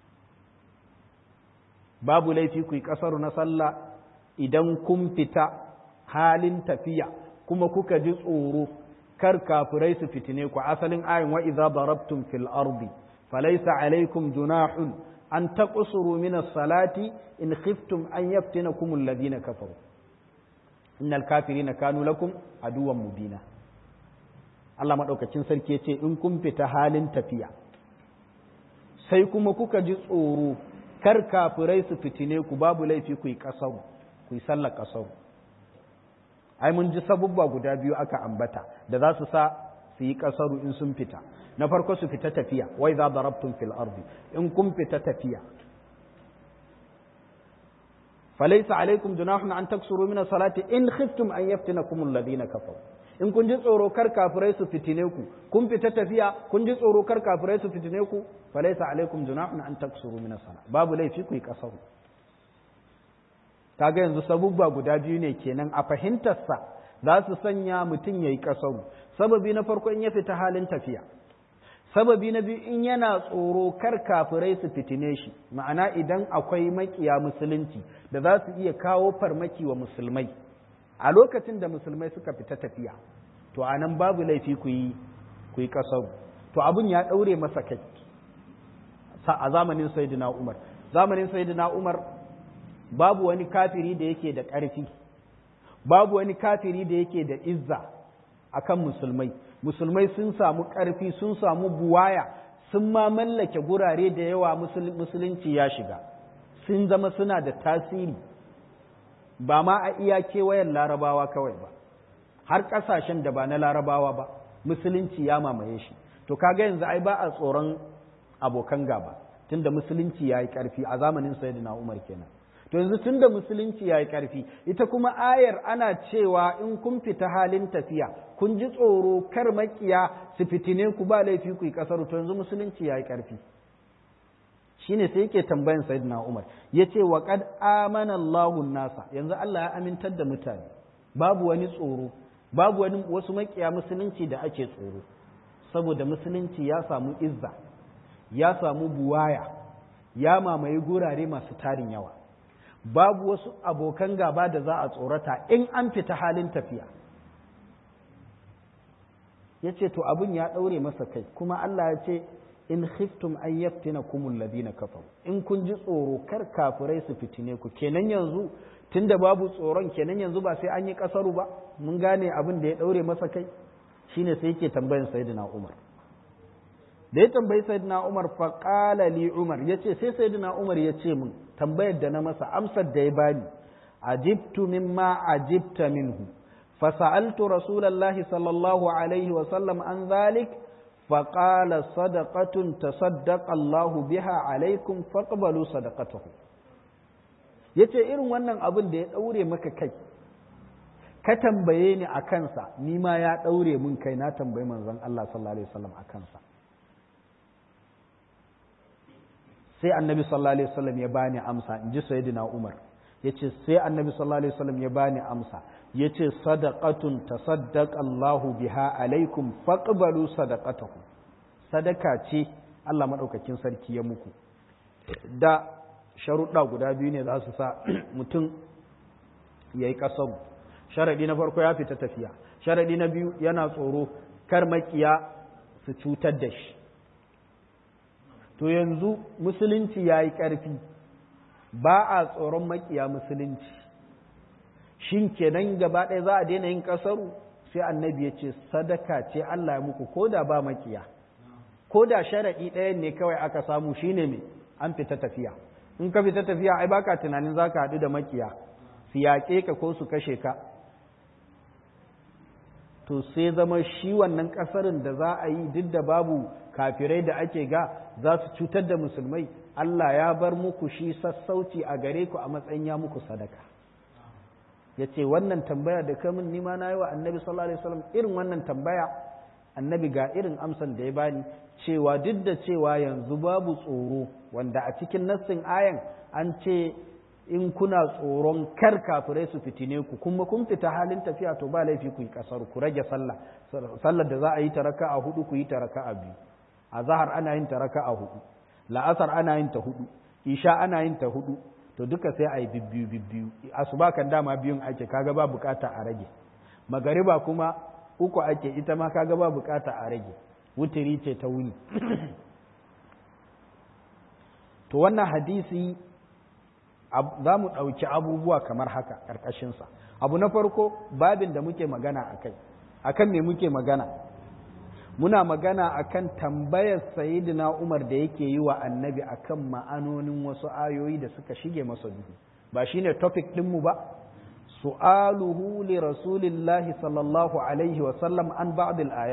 babu laifi ku yi kasaru na sallah idan kun fita halin tafiya kuma kuka ji tsoro kar kafirai su fitine ku asalin ayin wa idza darabtum fil ardi falaysa alaykum junahun an taqsuru min as-salati in khiftum an yaftinakum alladhina kafaru innal kafirina kanu lakum aduwwan mubina Allah maɗaukacin sarki ya ce in kun fita halin tafiya sai kuma kuka ji tsoro kar kafirai su fitine ku babu laifi ku yi ƙasaru ku yi sallar ƙasaru ai mun ji sabubba guda biyu aka ambata da za su sa su yi kasaru in sun fita na farko su fita tafiya wai za darabtum fil ardi in kun fita tafiya falaysa alaikum junahun an taksuru min salati in khiftum an yaftinakum alladhina kafaru in kun ji tsoro kar kafirai su fitine ku kun fita tafiya kun ji tsoro kar kafirai su fitine ku falaysa alaikum junahun an taksuru min salati babu laifi ku yi kasaru kaga yanzu sabubba guda biyu ne kenan a fahimtarsa za su sanya mutum ya yi kasaru sababi na farko in ya fita halin tafiya sababi na biyu in yana tsoro kar kafirai su fitine shi ma'ana idan akwai makiya musulunci da za su iya kawo farmaki wa musulmai a lokacin da musulmai suka fita tafiya to a nan babu laifi ku yi ku yi kasaru to abin ya ɗaure masa kai a zamanin sayyidina umar zamanin sayyidina umar babu wani kafiri da yake da ƙarfi babu wani kafiri da yake da izza akan musulmai musulmai sun samu ƙarfi sun samu buwaya sun ma mallake gurare da yawa musulunci ya shiga sun zama suna da tasiri ba ma a iya kewayen larabawa kawai ba har ƙasashen da ba na larabawa ba musulunci ya mamaye shi to kaga yanzu ai ba a tsoron abokan gaba tunda musulunci ya yi ƙarfi a zamanin sayyidina umar kenan to yanzu tun da musulunci ya yi ƙarfi ita kuma ayar ana cewa in kun fita halin tafiya kun ji tsoro kar makiya su fitine ku ba laifi ku yi ƙasar to yanzu musulunci ya yi ƙarfi shine sai yake tambayan sayyidina Umar yace wa qad amana Allahu nasa yanzu Allah ya amintar da mutane babu wani tsoro babu wani wasu makiya musulunci da ake tsoro saboda musulunci ya samu izza ya samu buwaya ya mamaye gurare masu tarin yawa babu wasu abokan gaba da za a tsorata in an fita halin tafiya ya ce to abin ya ɗaure masa kai kuma Allah ya ce in khiftum an yaftina kumul ladina kafaru in kun ji tsoro kar kafirai su fitine ku kenan yanzu tunda babu tsoron kenan yanzu ba sai an yi kasaru ba mun gane abin da ya ɗaure masa kai shine sai yake tambayan sayyidina Umar da ya tambayi sayyidina Umar fa qala li Umar yace sai sayyidina Umar ya ce min tambayar da na masa amsar da ya bani ajibtu mimma ajibta minhu فسألت رسول الله صلى الله عليه وسلم عن ذلك فقال صدقة تصدق الله بها عليكم فاقبلوا صدقته yace irin wannan abin da ya ɗaure maka kai ka tambaye ni a kansa ni ma ya ɗaure mun kai na tambayi manzon Allah sallallahu alaihi wasallam a kansa sai annabi sallallahu alaihi wasallam ya bani amsa in ji sayyidina Umar yace sai annabi sallallahu alaihi wasallam ya bani amsa yace sadaqatun tasaddaq Allahu biha alaikum faqbalu sadaqatahu sadaka ce Allah madaukakin sarki ya muku da sharuɗa guda biyu ne za su sa mutum yayi kasaru sharadi na farko ya fita tafiya sharadi na biyu yana tsoro kar makiya su cutar da shi to yanzu musulunci yayi ƙarfi ba a tsoron makiya musulunci shin kenan gaba ɗaya za a daina yin ƙasaru sai annabi ya ce sadaka ce Allah ya muku ko da ba makiya ko da sharaɗi ɗayan ne kawai aka samu shine me an fita tafiya in ka fita tafiya ai baka tunanin za ka haɗu da makiya su yaƙe ka ko su kashe ka to sai zama shi wannan ƙasarin da za a yi duk da babu kafirai da ake ga za su cutar da musulmai Allah ya bar muku shi sassauci a gare ku a matsayin ya muku sadaka ya ce wannan tambaya da kamun nima na yi wa annabi sallallahu alaihi wasallam irin wannan tambaya annabi ga irin amsan da ya bani cewa duk da cewa yanzu babu tsoro wanda a cikin nassin ayan an ce in kuna tsoron kar kafirai su fitine ku kuma kun fita halin tafiya to ba laifi ku yi kasar ku rage sallah sallar da za a yi ta raka'a hudu ku yi ta raka'a biyu a zahar ana yin ta raka'a hudu la'asar ana yin ta hudu isha ana yin ta hudu to duka sai a yi bibbiyu bibbiyu asuba kan dama biyun ake kaga ba bukata a rage magariba kuma uku ake ita ma kaga ba bukata a rage wutiri ce ta wuni to wannan hadisi za mu ɗauki abubuwa kamar haka ƙarƙashinsa abu na farko babin da muke magana a kai a kan me muke magana muna magana akan tambayar sayidina Umar da yake yi wa annabi akan ma'anonin wasu ayoyi da suka shige masa duhu ba shine topic ɗinmu ba su'aluhu li rasulillahi sallallahu alaihi wa sallam an ba'd ayat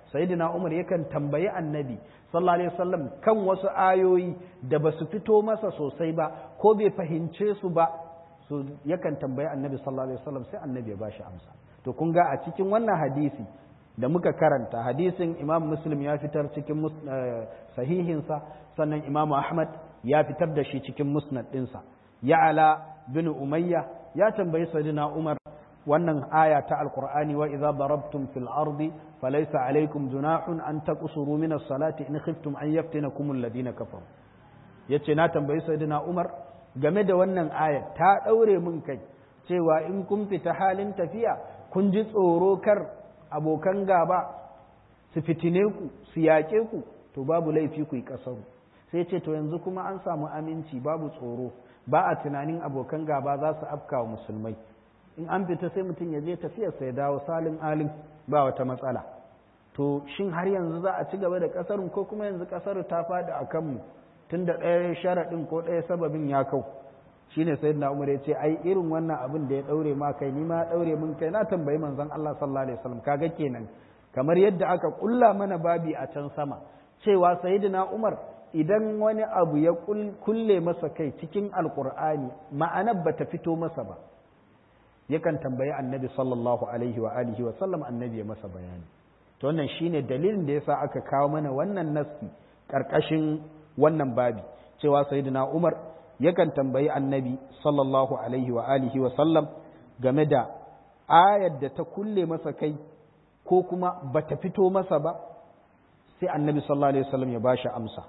sayyidina umar yakan tambayi annabi sallallahu alaihi wasallam kan wasu ayoyi da basu fito masa sosai ba ko bai fahimce su ba so yakan tambayi annabi sallallahu alaihi wasallam sai annabi ya bashi amsa to kun ga a cikin wannan hadisi da muka karanta hadisin imam muslim ya fitar cikin sahihinsa sannan imam ahmad ya fitar da shi cikin musnad ɗinsa ya'ala bin umayya ya tambayi sayyidina umar wannan aya ta alqur'ani wa idza darabtum fil ardi falaysa alaykum junahun an taqsuru min as-salati in khiftum an yaftinakum alladhina kafaru yace na tambayi sayyidina umar game da wannan aya ta daure mun kai cewa in kun fita halin tafiya kun ji tsoro kar abokan gaba su fitine ku su yaƙe ku to babu laifi ku yi ƙasaru sai ce to yanzu kuma an samu aminci babu tsoro ba a tunanin abokan gaba za su afka wa musulmai in an fita sai mutum ya je tafiyarsa ya dawo salin alin ba wata matsala to shin har yanzu za a ci gaba da ƙasarun ko kuma yanzu ƙasar ta faɗi a kanmu tun da ɗaya sharaɗin ko ɗaya sababin ya kau shine sayyidina umar ya ce ai irin wannan abin da ya daure ma kai ni ma daure mun kai na tambayi manzon Allah sallallahu alaihi wasallam kaga kenan kamar yadda aka kulla mana babi a can sama cewa sayyidina umar idan wani abu ya kulle masa kai cikin alqur'ani ma'anar bata fito masa ba yakan tambayi annabi sallallahu alaihi wa alihi wa sallam annabi ya masa bayani to wannan shine dalilin da yasa aka kawo mana wannan nassi karkashin wannan babi cewa sayyidina umar yakan tambayi annabi sallallahu alaihi wa alihi wa sallam game da ayar da ta kulle masa kai ko kuma bata fito masa ba sai annabi sallallahu alaihi wasallam ya bashi amsa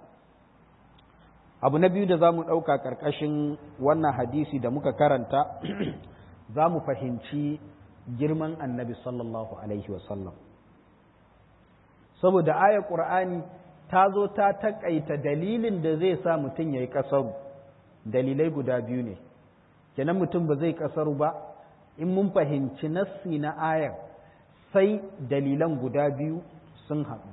abu na biyu da za mu ɗauka ƙarƙashin wannan hadisi da muka karanta za mu fahimci girman annabi sallallahu alaihi wasallam saboda ayar ƙur'ani ta zo ta taƙaita dalilin da zai sa mutum ya yi ƙasaru dalilai guda biyu ne kenan mutum ba zai kasaru ba in mun fahimci nassi na ayar sai dalilan guda biyu sun haɗu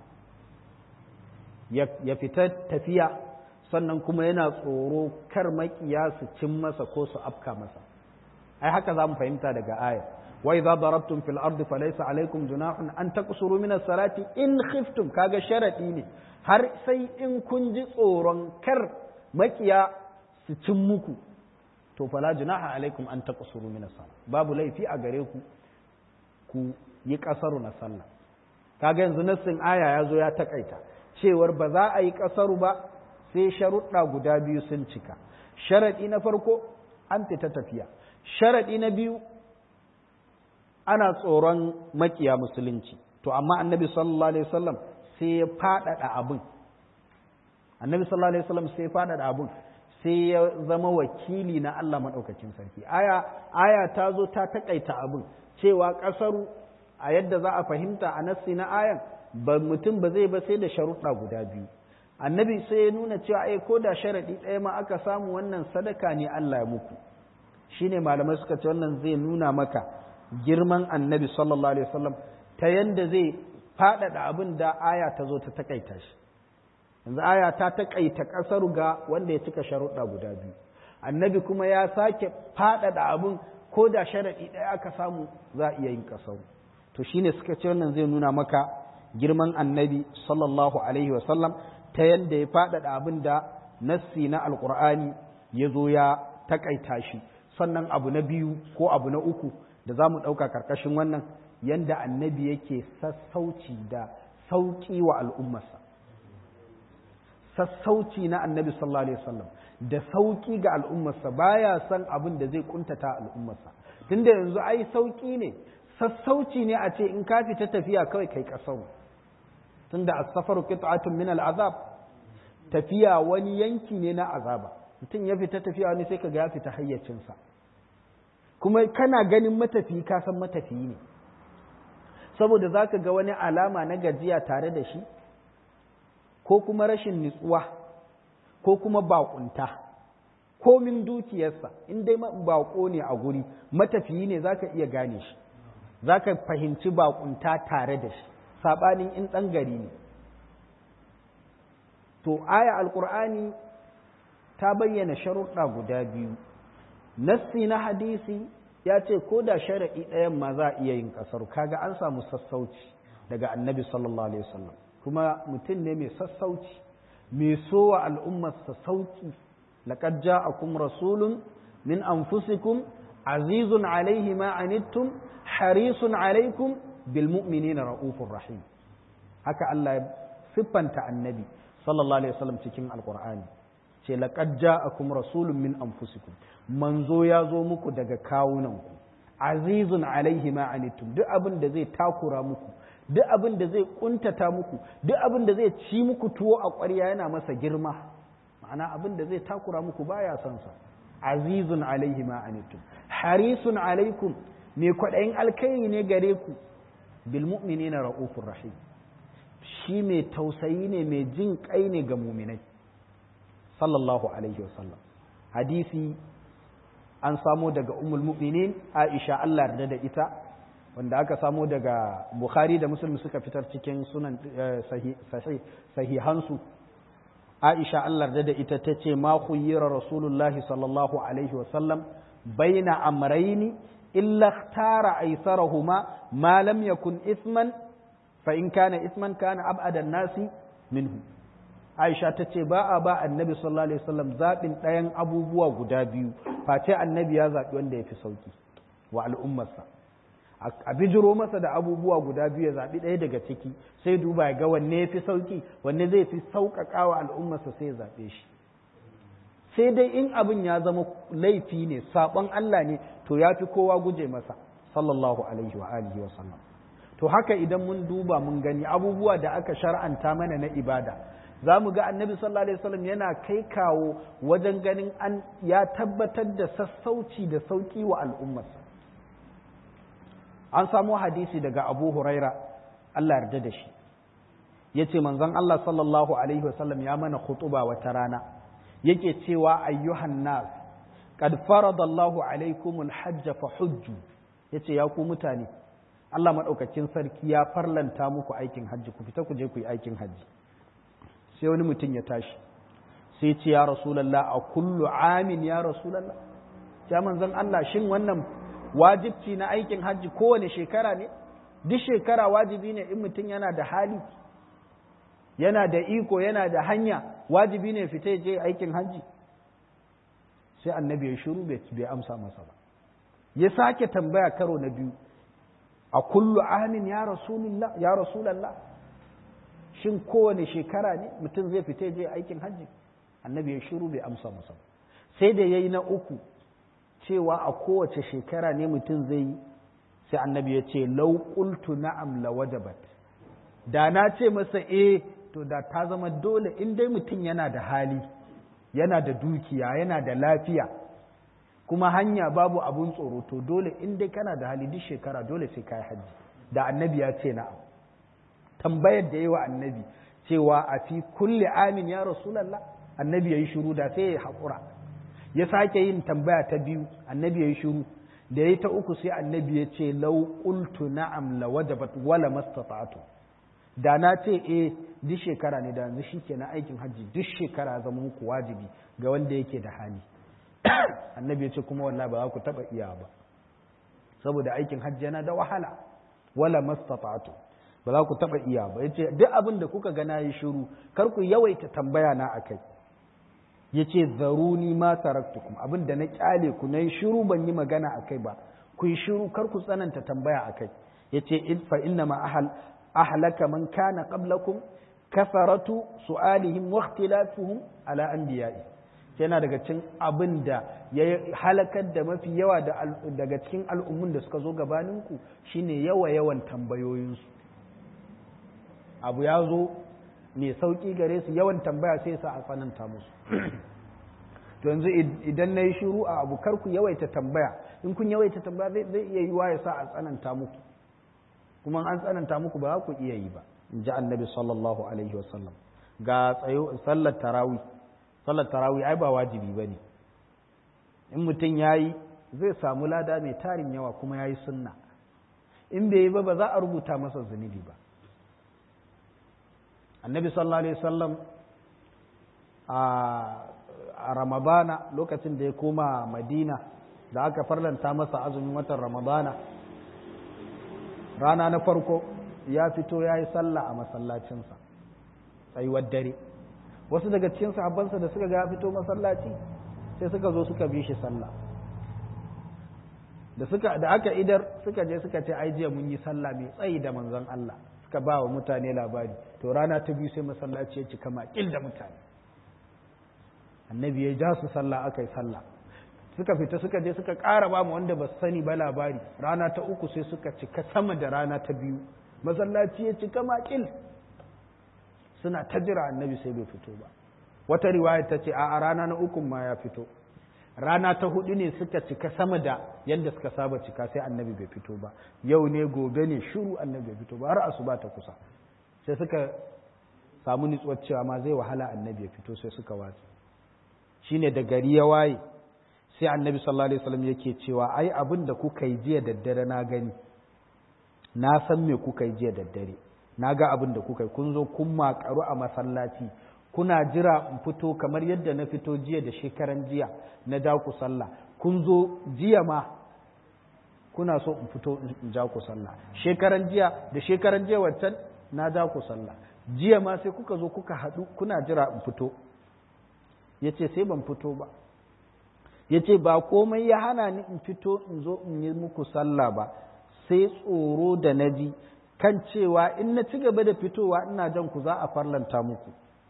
ya fita tafiya sannan kuma yana tsoro kar makiya su cin masa ko su afka masa ai haka za mu fahimta daga ayar wa idza darabtum fil ardi falaysa alaykum junahun an taqsuru min as-salati in khiftum kaga sharadi ne har sai in kun ji tsoron kar makiya su cin muku to fala junaha alaikum an taqsuru min as babu laifi a gare ku ku yi kasaru na sallah kaga yanzu nassin aya ya zo ya takaita cewar ba za a yi kasaru ba sai sharuɗa guda biyu sun cika sharaɗi na farko an fita tafiya sharaɗi na biyu ana tsoron makiya musulunci to amma annabi sallallahu alaihi wasallam sai ya faɗaɗa abin annabi sallallahu alaihi wasallam sai ya faɗaɗa abin sai ya zama wakili na Allah maɗaukakin sarki aya aya ta zo ta taƙaita abin cewa ƙasaru a yadda za a fahimta a nassi na ayan ba mutum ba zai ba sai da sharuɗa guda biyu annabi sai ya nuna cewa ai ko da sharaɗi ɗaya ma aka samu wannan sadaka ne Allah ya muku shine malamai suka ce wannan zai nuna maka girman annabi sallallahu alaihi wasallam ta yanda zai faɗaɗa abin da aya ta zo ta taƙaita shi yanzu aya ta taƙaita ƙasar ga wanda ya cika sharuɗa guda biyu annabi kuma ya sake faɗaɗa abin ko da sharaɗi ɗaya aka samu za a iya yin ƙasar to shine suka ce wannan zai nuna maka girman annabi sallallahu alaihi wasallam ta yadda ya faɗaɗa abin da nassi na alƙur'ani ya zo ya taƙaita shi sannan abu na biyu ko abu na uku da za mu ɗauka ƙarƙashin wannan yadda annabi yake sassauci da sauƙi wa al'ummarsa sassauci na annabi sallallahu alaihi wasallam da sauki ga al'ummarsa baya son abin da zai kuntata al'ummarsa tunda yanzu ai sauki ne sassauci ne a ce in ka fita tafiya kawai kai kasau tunda as-safaru qit'atun min al-azab tafiya wani yanki ne na azaba mutum ya fita tafiya wani sai kaga ya fita hayyacinsa kuma kana ganin matafiyi ka san matafiyi ne saboda zaka ga wani alama na gajiya tare da shi ko kuma rashin nutsuwa ko kuma bakunta ko min dukiyarsa in dai bako ne a guri matafiyi ne zaka iya gane shi zaka fahimci bakunta tare da shi sabanin in ɗan gari ne to aya alkur'ani ta bayyana sharuɗa guda biyu nassi na hadisi ya ce ko da sharaɗi ɗayan ma za a iya yin ƙasar kaga an samu sassauci daga annabi sallallahu alaihi wasallam kuma mutum ne mai sassauci mai sowa al'ummarsa sauki laqad ja'akum rasulun min anfusikum azizun alaihi ma anittum harisun alaikum bil mu'minina raufur rahim haka Allah ya siffanta annabi sallallahu alaihi wasallam cikin alqur'ani ce laqad ja'akum rasulun min anfusikum manzo ya zo muku daga kawunanku azizun alaihi ma anittum duk abin da zai takura muku duk abin da zai kuntata muku duk abin da zai ci muku tuwo a ƙwarya yana masa girma ma'ana abin da zai takura muku baya son sa azizun alaihi ma anittum harisun alaikum mai kwaɗayin alkairi ne gare ku bil mu'minina ra'ufur rahim shi mai tausayi ne mai jin kai ne ga muminai sallallahu alaihi wasallam hadisi an samo daga umul mu'minin aisha Allah yarda da ita wanda aka samo daga bukhari da muslim suka fitar cikin sunan sahihansu aisha Allah yarda da ita ta ce ma khuyyira rasulullahi sallallahu alaihi wasallam baina amrayni illa ikhtara aysarahuma ma lam yakun isman fa in kana isman kana ab'ada nasi minhu Aisha ta ce ba a ba annabi sallallahu alaihi wasallam zaɓin ɗayan abubuwa guda biyu face annabi ya zaɓi wanda ya fi sauki wa al'ummarsa a bijiro masa da abubuwa guda biyu ya zaɓi ɗaya daga ciki sai duba ya ga wanne ya fi sauki wanne zai fi sauƙaƙa wa al'ummarsa sai ya zaɓe shi sai dai in abin ya zama laifi ne saɓon Allah ne to ya fi kowa guje masa sallallahu alaihi wa alihi wa sallam to haka idan mun duba mun gani abubuwa da aka shar'anta mana na ibada za mu ga annabi sallallahu alaihi wasallam yana kai kawo wajen ganin an ya tabbatar da sassauci da sauki wa al'ummarsa an samu hadisi daga abu huraira Allah yarda da shi ya ce manzon Allah sallallahu alaihi wasallam ya mana khutuba wata rana yake cewa ayyuhan nas qad faradallahu alaikumul hajja fa hujju yace ya ku mutane Allah madaukakin sarki ya farlanta muku aikin hajji ku fita ku je ku yi aikin hajji sai wani mutum ya tashi sai ce ya rasulallah a kullu amin ya rasulallah ya manzon Allah shin wannan wajibci na aikin hajji kowane shekara ne duk shekara wajibi ne in mutum yana da hali yana da iko yana da hanya wajibi ne fita je aikin hajji sai annabi ya shiru bai amsa masa ba ya sake tambaya karo na biyu a kullu amin ya rasulallah ya rasulallah shin kowane shekara ne mutum zai fita je aikin hajji annabi ya shiru bai amsa masa sai da yayi na uku cewa a kowace shekara ne mutum zai yi sai annabi ya ce lau qultu na'am la wajabat da na ce masa eh to da ta zama dole in dai mutum yana da hali yana da dukiya yana da lafiya kuma hanya babu abun tsoro to dole in dai kana da hali duk shekara dole sai kai hajji da annabi ya ce na'am tambayar da yi wa annabi cewa a fi kulle amin ya rasulallah annabi ya yi shuru da sai ya haƙura ya sake yin tambaya ta biyu annabi ya yi shuru da ya yi ta uku sai annabi ya ce lau qultu na'am la wajabat wala mastata'tu da na ce eh duk shekara ne da yanzu shikenan aikin hajji duk shekara zama muku wajibi ga wanda yake da hali annabi ya ce kuma wallahi ba za ku taba iya ba saboda aikin hajji yana da wahala wala mastata'tu ba za ku taɓa iya ba ya ce duk abin da kuka gana yi shiru kar ku yawaita tambaya na a kai ya ce zaruni ma taraktukum abin da na kyale ku na yi shiru ban yi magana a kai ba ku yi shiru kar ku tsananta tambaya a kai ya ce fa inna ma ahal ahlaka man kana qablakum kafaratu su'alihim wa ikhtilafuhum ala anbiya'i yana daga cikin abin da ya halakar da mafi yawa daga cikin al'ummun da suka zo gabaninku shine yawa yawan tambayoyinsu abu ya zo mai sauƙi gare su yawan tambaya sai sa a tsananta musu to yanzu idan na yi shiru a abu karku yawaita tambaya in kun yawaita tambaya zai iya yiwa ya sa a tsananta muku kuma an tsananta muku ba za ku iya yi ba in ji annabi sallallahu alaihi wasallam ga tsayo sallar tarawih sallar tarawih ai ba wajibi ba ne in mutum ya yi zai samu lada mai tarin yawa kuma ya yi sunna in bai yi ba ba za a rubuta masa zunubi ba annabi sallallahu alaihi wasallam a ramadana lokacin da ya koma madina da aka farlanta masa azumin watan ramadana rana na farko ya fito ya yi sallah a masallacinsa tsayuwar dare wasu daga cikin sahabbansa da suka ga ya fito masallaci sai suka zo suka bi shi sallah da suka da aka idar suka je suka ce ai jiya mun yi sallah mai tsayi da manzon Allah suka ba wa mutane labari to rana ta biyu sai masallaci ya cika makil da mutane annabi ya ja su sallah aka yi sallah suka fita suka je suka ƙara ba mu wanda ba su sani ba labari rana ta uku sai suka cika sama da rana ta biyu masallaci ya cika makil suna ta jira annabi sai bai fito ba wata riwaya ta ce a rana na ukun ma ya fito rana ta hudu ne suka cika sama da yadda suka saba cika sai annabi bai fito ba yau ne gobe ne shiru annabi bai fito ba har asuba ta kusa sai suka samu nutsuwar cewa ma zai wahala annabi ya fito sai suka watsi shine da gari ya waye sai annabi sallallahu alaihi wasallam yake cewa ai abin da kuka yi jiya daddare na gani na san me kuka yi jiya daddare na ga abin da kuka yi kun zo kun makaru a masallaci kuna jira in fito kamar yadda na fito jiya da shekaran jiya na ja ku sallah kun zo jiya ma kuna so in fito in ja ku sallah shekaran jiya da shekaran jiya wancan na ja ku sallah jiya ma sai kuka zo kuka haɗu kuna jira in fito ya ce sai ban fito ba ya ce ba komai ya hana ni in fito in zo in yi muku sallah ba sai tsoro da na ji kan cewa in na ci gaba da fitowa ina jan ku za a farlanta muku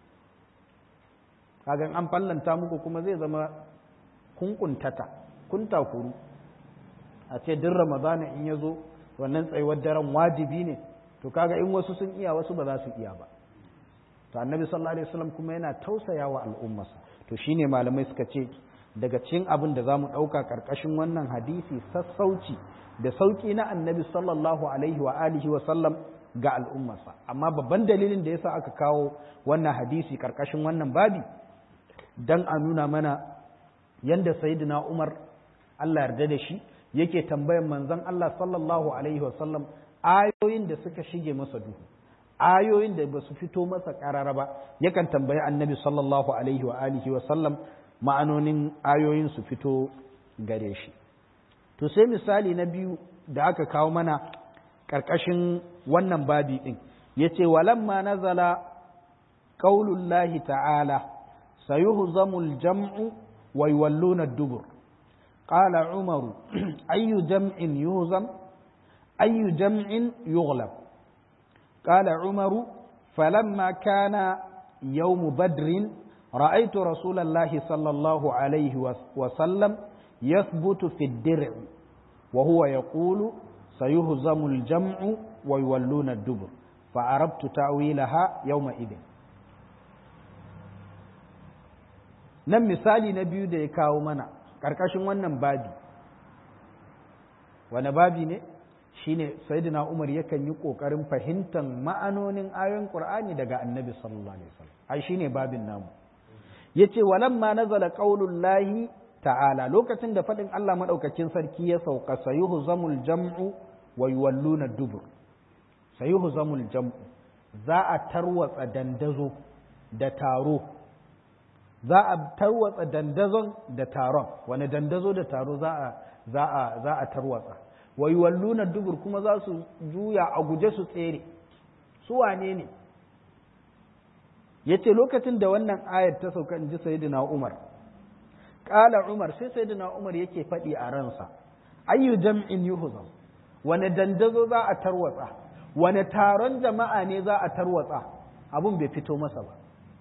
kagan an fallanta muku kuma zai zama kun kuntata kun takuru a ce duk ramadana in ya zo wannan tsayuwar daren wajibi ne to kaga in wasu sun iya wasu ba za su iya ba to annabi sallallahu alaihi wasallam kuma yana tausaya wa al'ummarsa to shine malamai suka ce daga cikin abin da zamu dauka karkashin wannan hadisi sassauci da sauki na annabi sallallahu alaihi wa alihi wa sallam ga al'ummarsa amma babban dalilin da yasa aka kawo wannan hadisi karkashin wannan babi dan a nuna mana yanda sayyidina Umar Allah yarda da shi yake tambayan manzon Allah sallallahu alaihi wa sallam ayoyin da suka shige masa duhu ayoyin da ba su fito masa karara ba yakan tambayi annabi sallallahu alaihi wa alihi wa sallam ma'anonin ayoyin su fito gare shi to sai misali na biyu da aka kawo mana ƙarƙashin wannan babi ɗin ya ce walamma nazala ƙaulullahi ta'ala sayuhzamul jam'u wa yawalluna dubur qala umaru ayyu jam'in yuhzam ayyu jam'in yughlab qala umaru falamma kana yawm badrin رأيت رسول الله صلى الله عليه وسلم يثبت في الدرع وهو يقول سيهزم الجمع ويولون الدبر فعرفت تأويلها يومئذ nan misali na biyu da ya kawo mana ƙarƙashin wannan babi wani babi ne shine sayyidina umar yakan yi ƙoƙarin fahimtar ma'anonin ayoyin ƙur'ani daga annabi sallallahu alaihi wasallam ai shine babin namu yace walamma nazala qaulullahi ta'ala lokacin da faɗin Allah maɗaukakin sarki ya sauka sayuhu zamul jam'u wa yuwalluna dubur sayuhu zamul jam'u za a tarwatsa dandazo da taro za a tarwatsa dandazon da taron wani dandazo da taro za a za a za a tarwatsa wa yuwalluna dubur kuma za su juya a guje su tsere su wane ne yace lokacin da wannan ayar ta sauka in ji sayyidina Umar Ƙala Umar sai sai Umar yake faɗi a ransa, ayyu jam'in yuhuzam, wane dandazo za a tarwatsa, wane taron jama'a ne za a tarwatsa, abun bai fito masa ba.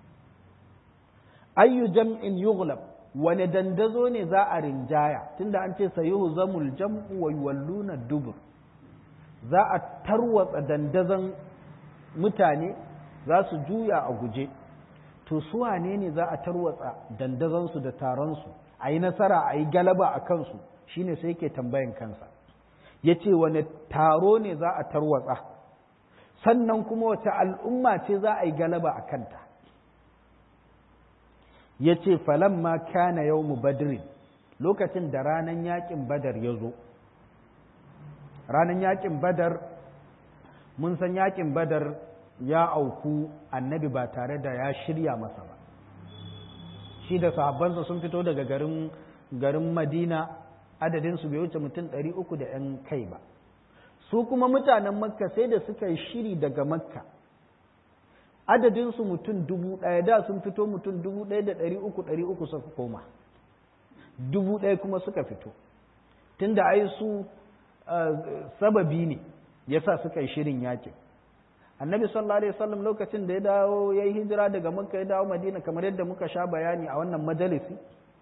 Ayyu jam'in yughlab, wane dandazo ne za a rinjaya, tunda an ce sayuhu zamul jam'u wa yuwalluna dubur. Za a tarwatsa dandazon mutane za su juya a guje. to su wane ne za a tarwatsa dandazansu da taronsu a yi nasara a yi galaba a kansu shine sai yake tambayan kansa ya ce wane taro ne za a tarwatsa sannan kuma wace al'umma ce za a yi galaba a kanta ya ce falamma kana yau badrin lokacin da ranar yakin badar ya zo ranar yakin badar mun san yakin badar ya auku annabi ba tare da ya shirya masa ba shi da sahabbansa sun fito daga garin garin madina adadinsu bai wuce mutum ɗari uku da ‘yan kai ba su kuma mutanen makka sai da suka yi shiri daga makka adadinsu mutum dubu ɗaya da sun fito mutum dubu ɗaya da ɗari uku ɗari uku suka koma dubu ɗaya kuma suka fito tunda ai su sababi ne yasa suka yi shirin yakin annabi sallallahu alaihi wasallam lokacin da ya dawo ya yi hijira daga makka ya dawo madina kamar yadda muka sha bayani a wannan majalisi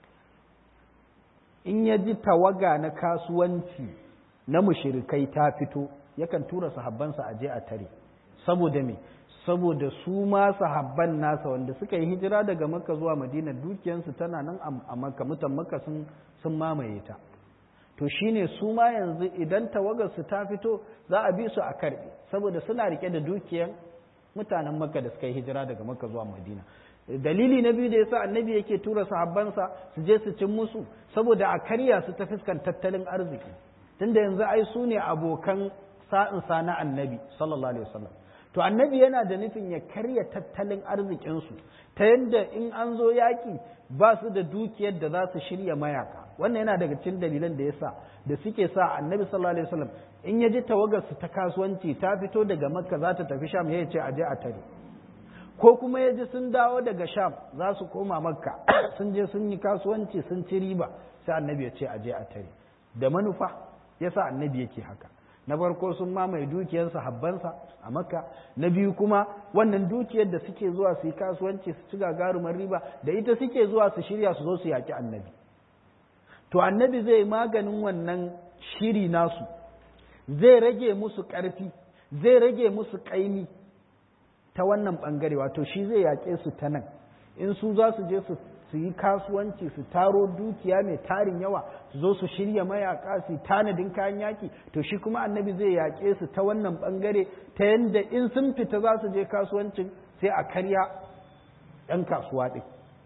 in ya ji tawaga na kasuwanci na mushirikai ta fito yakan tura sahabbansa a je a tare saboda me saboda su ma sahabban nasa wanda suka yi hijira daga makka zuwa madina dukiyansu tana nan a makka mutan makka sun sun mamaye ta to shine su ma yanzu idan tawagarsu ta fito za a bi su a karbe saboda suna rike da dukiyan mutanen makka da suka yi hijira daga makka zuwa madina dalili na biyu da yasa annabi yake tura sahabbansa su je su cin musu saboda a karya su ta fuskan tattalin arziki tunda yanzu ai su ne abokan sa'insa na annabi sallallahu alaihi wasallam to annabi yana da nufin ya karya tattalin arzikinsu ta yadda in an zo yaƙi ba su da dukiyar da za su shirya mayaka wannan yana daga cikin dalilan da yasa da suke sa annabi sallallahu alaihi wasallam in ya ji tawagarsu ta kasuwanci ta fito daga makka za ta tafi sham ya ce a je a tare ko kuma ya ji sun dawo daga sham za su koma makka sun je sun yi kasuwanci sun ci riba sai annabi ya ce a je a tare da manufa yasa annabi yake haka na farko sun mamaye dukiyar sahabbansa a makka na biyu kuma wannan dukiyar da suke zuwa su yi kasuwanci su ci gagarumar riba da ita suke zuwa su shirya su zo su yaki annabi to annabi zai maganin wannan shiri nasu zai rage musu ƙarfi zai rage musu ƙaimi ta wannan ɓangare wato shi zai yaƙe su ta nan in su za su je su su yi kasuwanci su taro dukiya mai tarin yawa su zo su shirya mayaka su tanadin kayan yaki to shi kuma annabi zai yaƙe su ta wannan ɓangare ta yadda in sun fita za su je kasuwancin sai a karya ɗan kasuwa ɗin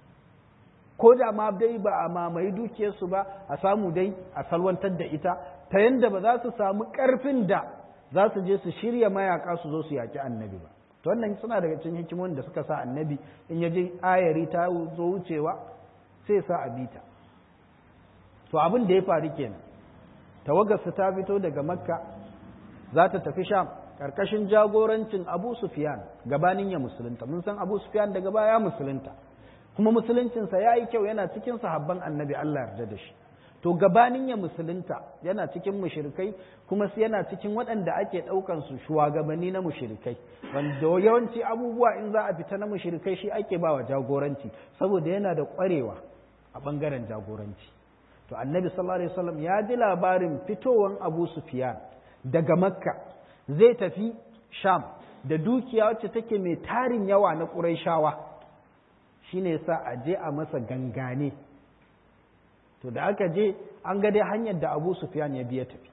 ko da ma dai ba a mamaye dukiyarsu ba a samu dai a salwantar da ita ta yadda ba za su samu ƙarfin da za su je su shirya mayaka su zo su yaƙi annabi ba to wannan suna daga cikin hikimomin da suka sa annabi in ya je ayari ta zo wucewa sai sa a bita to abin da ya faru kenan tawagarsu ta fito daga makka za ta tafi sham karkashin jagorancin abu sufyan gabanin ya musulunta mun san abu sufyan daga baya musulunta kuma musuluncinsa ya yi kyau yana cikin sahabban annabi allah yarda da shi to gabanin ya musulunta yana cikin mushrikai kuma yana cikin waɗanda ake ɗaukan su shugabanni na mushrikai wanda yawanci abubuwa in za a fita na mushrikai shi ake bawa jagoranci saboda yana da ƙwarewa a ɓangaren jagoranci to annabi sallallahu alaihi wasallam ya ji labarin fitowan abu sufyan daga makka zai tafi sham da dukiya wacce take mai tarin yawa na ƙurayshawa shine yasa a je a masa gangane to da aka je an ga dai hanyar da abu sufyan ya biya tafi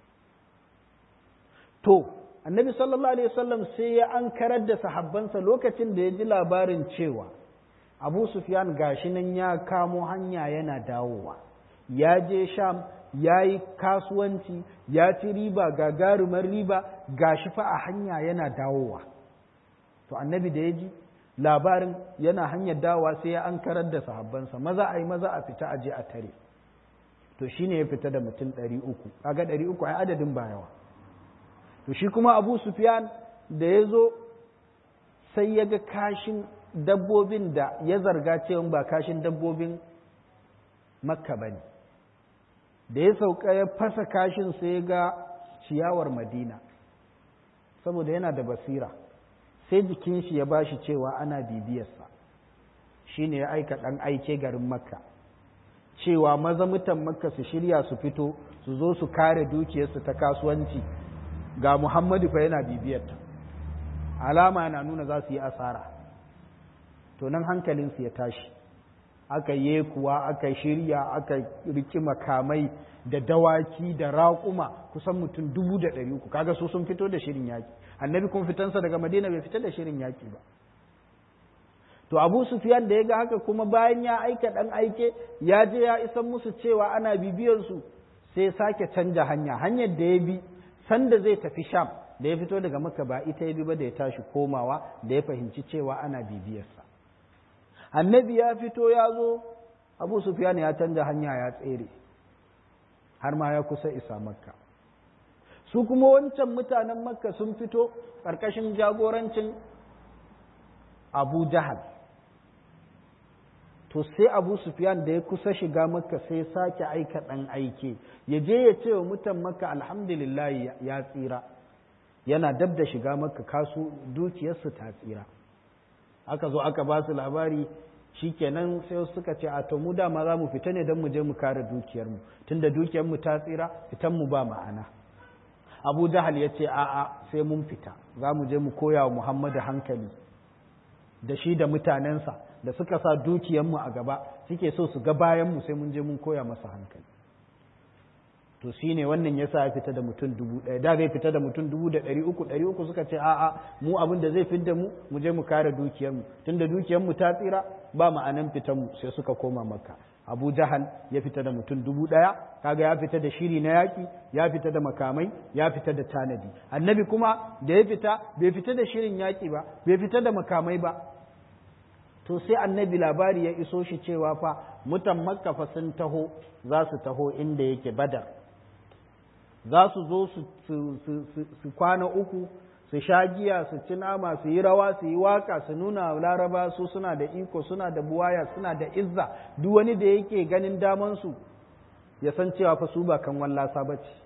to annabi sallallahu alaihi wasallam sai ya an karar da sahabbansa lokacin da ya ji labarin cewa abu sufyan gashi nan ya kamo hanya yana dawowa ya je sham ya yi kasuwanci ya ci riba gagarumar riba gashi fa a hanya yana dawowa to annabi da ya ji labarin yana hanyar dawowa sai ya an karar da sahabbansa maza a yi maza a fita a je a tare to shi ne ya fita da mutum ɗari uku kaga ɗari uku ai adadin ba yawa to shi kuma abu sufyan da ya zo sai ya ga kashin dabbobin da ya zarga cewa ba kashin dabbobin makka ba ne da ya sauka ya fasa kashin sai ya ga ciyawar madina saboda yana da basira sai jikin shi ya bashi cewa ana bibiyarsa shi ne ya aika ɗan aike garin makka cewa maza mutan makka su shirya su fito su zo su kare dukiyarsu ta kasuwanci ga muhammadu fa yana bibiyarta alama yana nuna za su yi asara to nan hankalinsu ya tashi aka yi kuwa aka shirya aka riki makamai da dawaki da raƙuma kusan mutum dubu da ɗari uku kaga su sun fito da shirin yaƙi annabi kun fitansa daga madina bai fita da shirin yaƙi ba to abu sufyan da ya ga haka kuma bayan ya aika ɗan aike ya je ya isan musu cewa ana bibiyarsu sai ya sake canja hanya hanyar da ya bi sanda zai tafi sham da ya fito daga maka ba ita ya bi ba da ya tashi komawa da ya fahimci cewa ana bibiyarsa annabi ya fito ya zo abu sufyan ya canja hanya ya tsere har ma ya kusa isa makka su kuma wancan mutanen makka sun fito ƙarƙashin jagorancin abu jahal to sai abu sufyan da ya kusa shiga makka sai sake aika ɗan aike ya je ya ce wa mutan makka alhamdulillah ya tsira yana dab da shiga makka kasu dukiyarsu ta tsira aka zo aka ba su labari shikenan sai suka ce a to mu dama za mu fita ne don mu je mu kare dukiyarmu tunda dukiyarmu ta tsira fitan mu ba ma'ana abu jahal ya ce a'a sai mun fita za mu je mu koya wa muhammadu hankali da shi da mutanensa da suka sa dukiyarmu a gaba suke so su ga bayanmu sai mun je mun koya masa hankali to shi ne wannan ya sa ya fita da mutum dubu ɗaya da zai fita da mutum dubu da ɗari uku ɗari uku suka ce a'a mu abin da zai fidda mu mu je mu kare dukiyarmu tun da dukiyarmu ta tsira ba ma'anan fitanmu sai suka koma makka abu jahal ya fita da mutum dubu ɗaya kaga ya fita da shiri na yaƙi ya fita da makamai ya fita da tanadi annabi kuma da ya fita bai fita da shirin yaƙi ba bai fita da makamai ba to sai annabi labari ya iso shi cewa fa mutan makka fa sun taho za su taho inda yake badar za su zo su kwana uku su sha giya su ci nama su yi rawa su yi waka su nuna laraba su suna da iko suna da buwaya suna da izza duk wani da yake ganin damansu ya san cewa fa su ba kan wallasa ba ce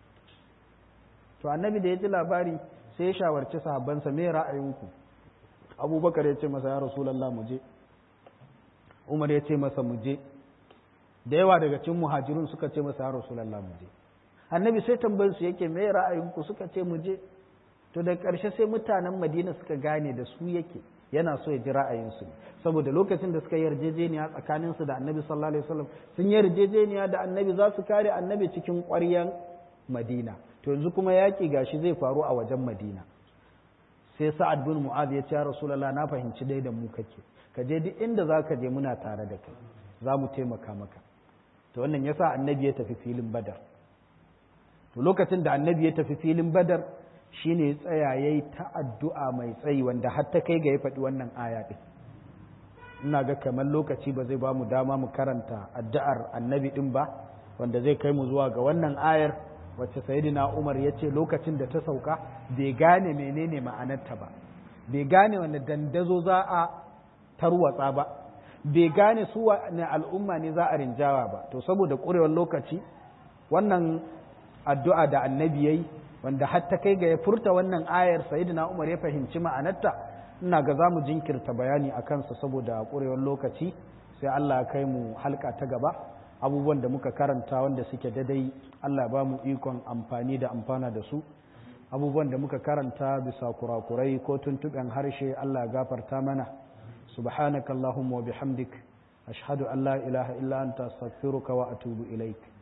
to annabi da ya ji labari sai ya shawarci sahabbansa me ra'ayinku abubakar ya ce masa ya rasulallah mu je umar ya ce masa mu je da yawa daga cikin muhajirun suka ce masa ya rasulallah mu je annabi sai tambayar su yake me ra'ayinku suka ce mu je to da ƙarshe sai mutanen madina suka gane da su yake yana so ya ji ra'ayinsu saboda lokacin da suka yarjejeniya tsakaninsu da annabi sallallahu alaihi wasallam sun yarjejeniya da annabi za su kare annabi cikin ƙwaryan madina to yanzu kuma yaƙi gashi zai faru a wajen madina sai sa'ad bin mu'az ya ce ya rasulullah na fahimci dai da mu kake ka je duk inda za ka je muna tare da kai za mu taimaka maka to wannan yasa annabi ya tafi filin badar to lokacin da annabi ya tafi filin badar shine ya tsaya yayi ta addu'a mai tsayi wanda har ta kai ga ya faɗi wannan aya din ina ga kamar lokaci ba zai ba mu dama mu karanta addu'ar annabi din ba wanda zai kai mu zuwa ga wannan ayar wacce sayidina umar ya ce lokacin da ta sauka bai gane menene ma'anarta ba bai gane wanda dandazo za a tarwatsa ba bai gane su ne al'umma ne za a rinjawa ba to saboda ƙurewar lokaci wannan addu'a da annabi yayi wanda har ta kai ga ya furta wannan ayar sayidina umar ya fahimci ma'anarta ina ga za mu jinkirta bayani a kansa saboda ƙurewar lokaci sai Allah ya kai mu halka ta gaba abubuwan da muka karanta wanda suke dadai Allah ba mu ikon amfani da amfana da su abubuwan da muka karanta bisa kurakurai ko tuntuɓen harshe Allah ya gafarta mana subhanaka allahumma wa bihamdik ashhadu an la ilaha illa anta astaghfiruka wa atubu ilaik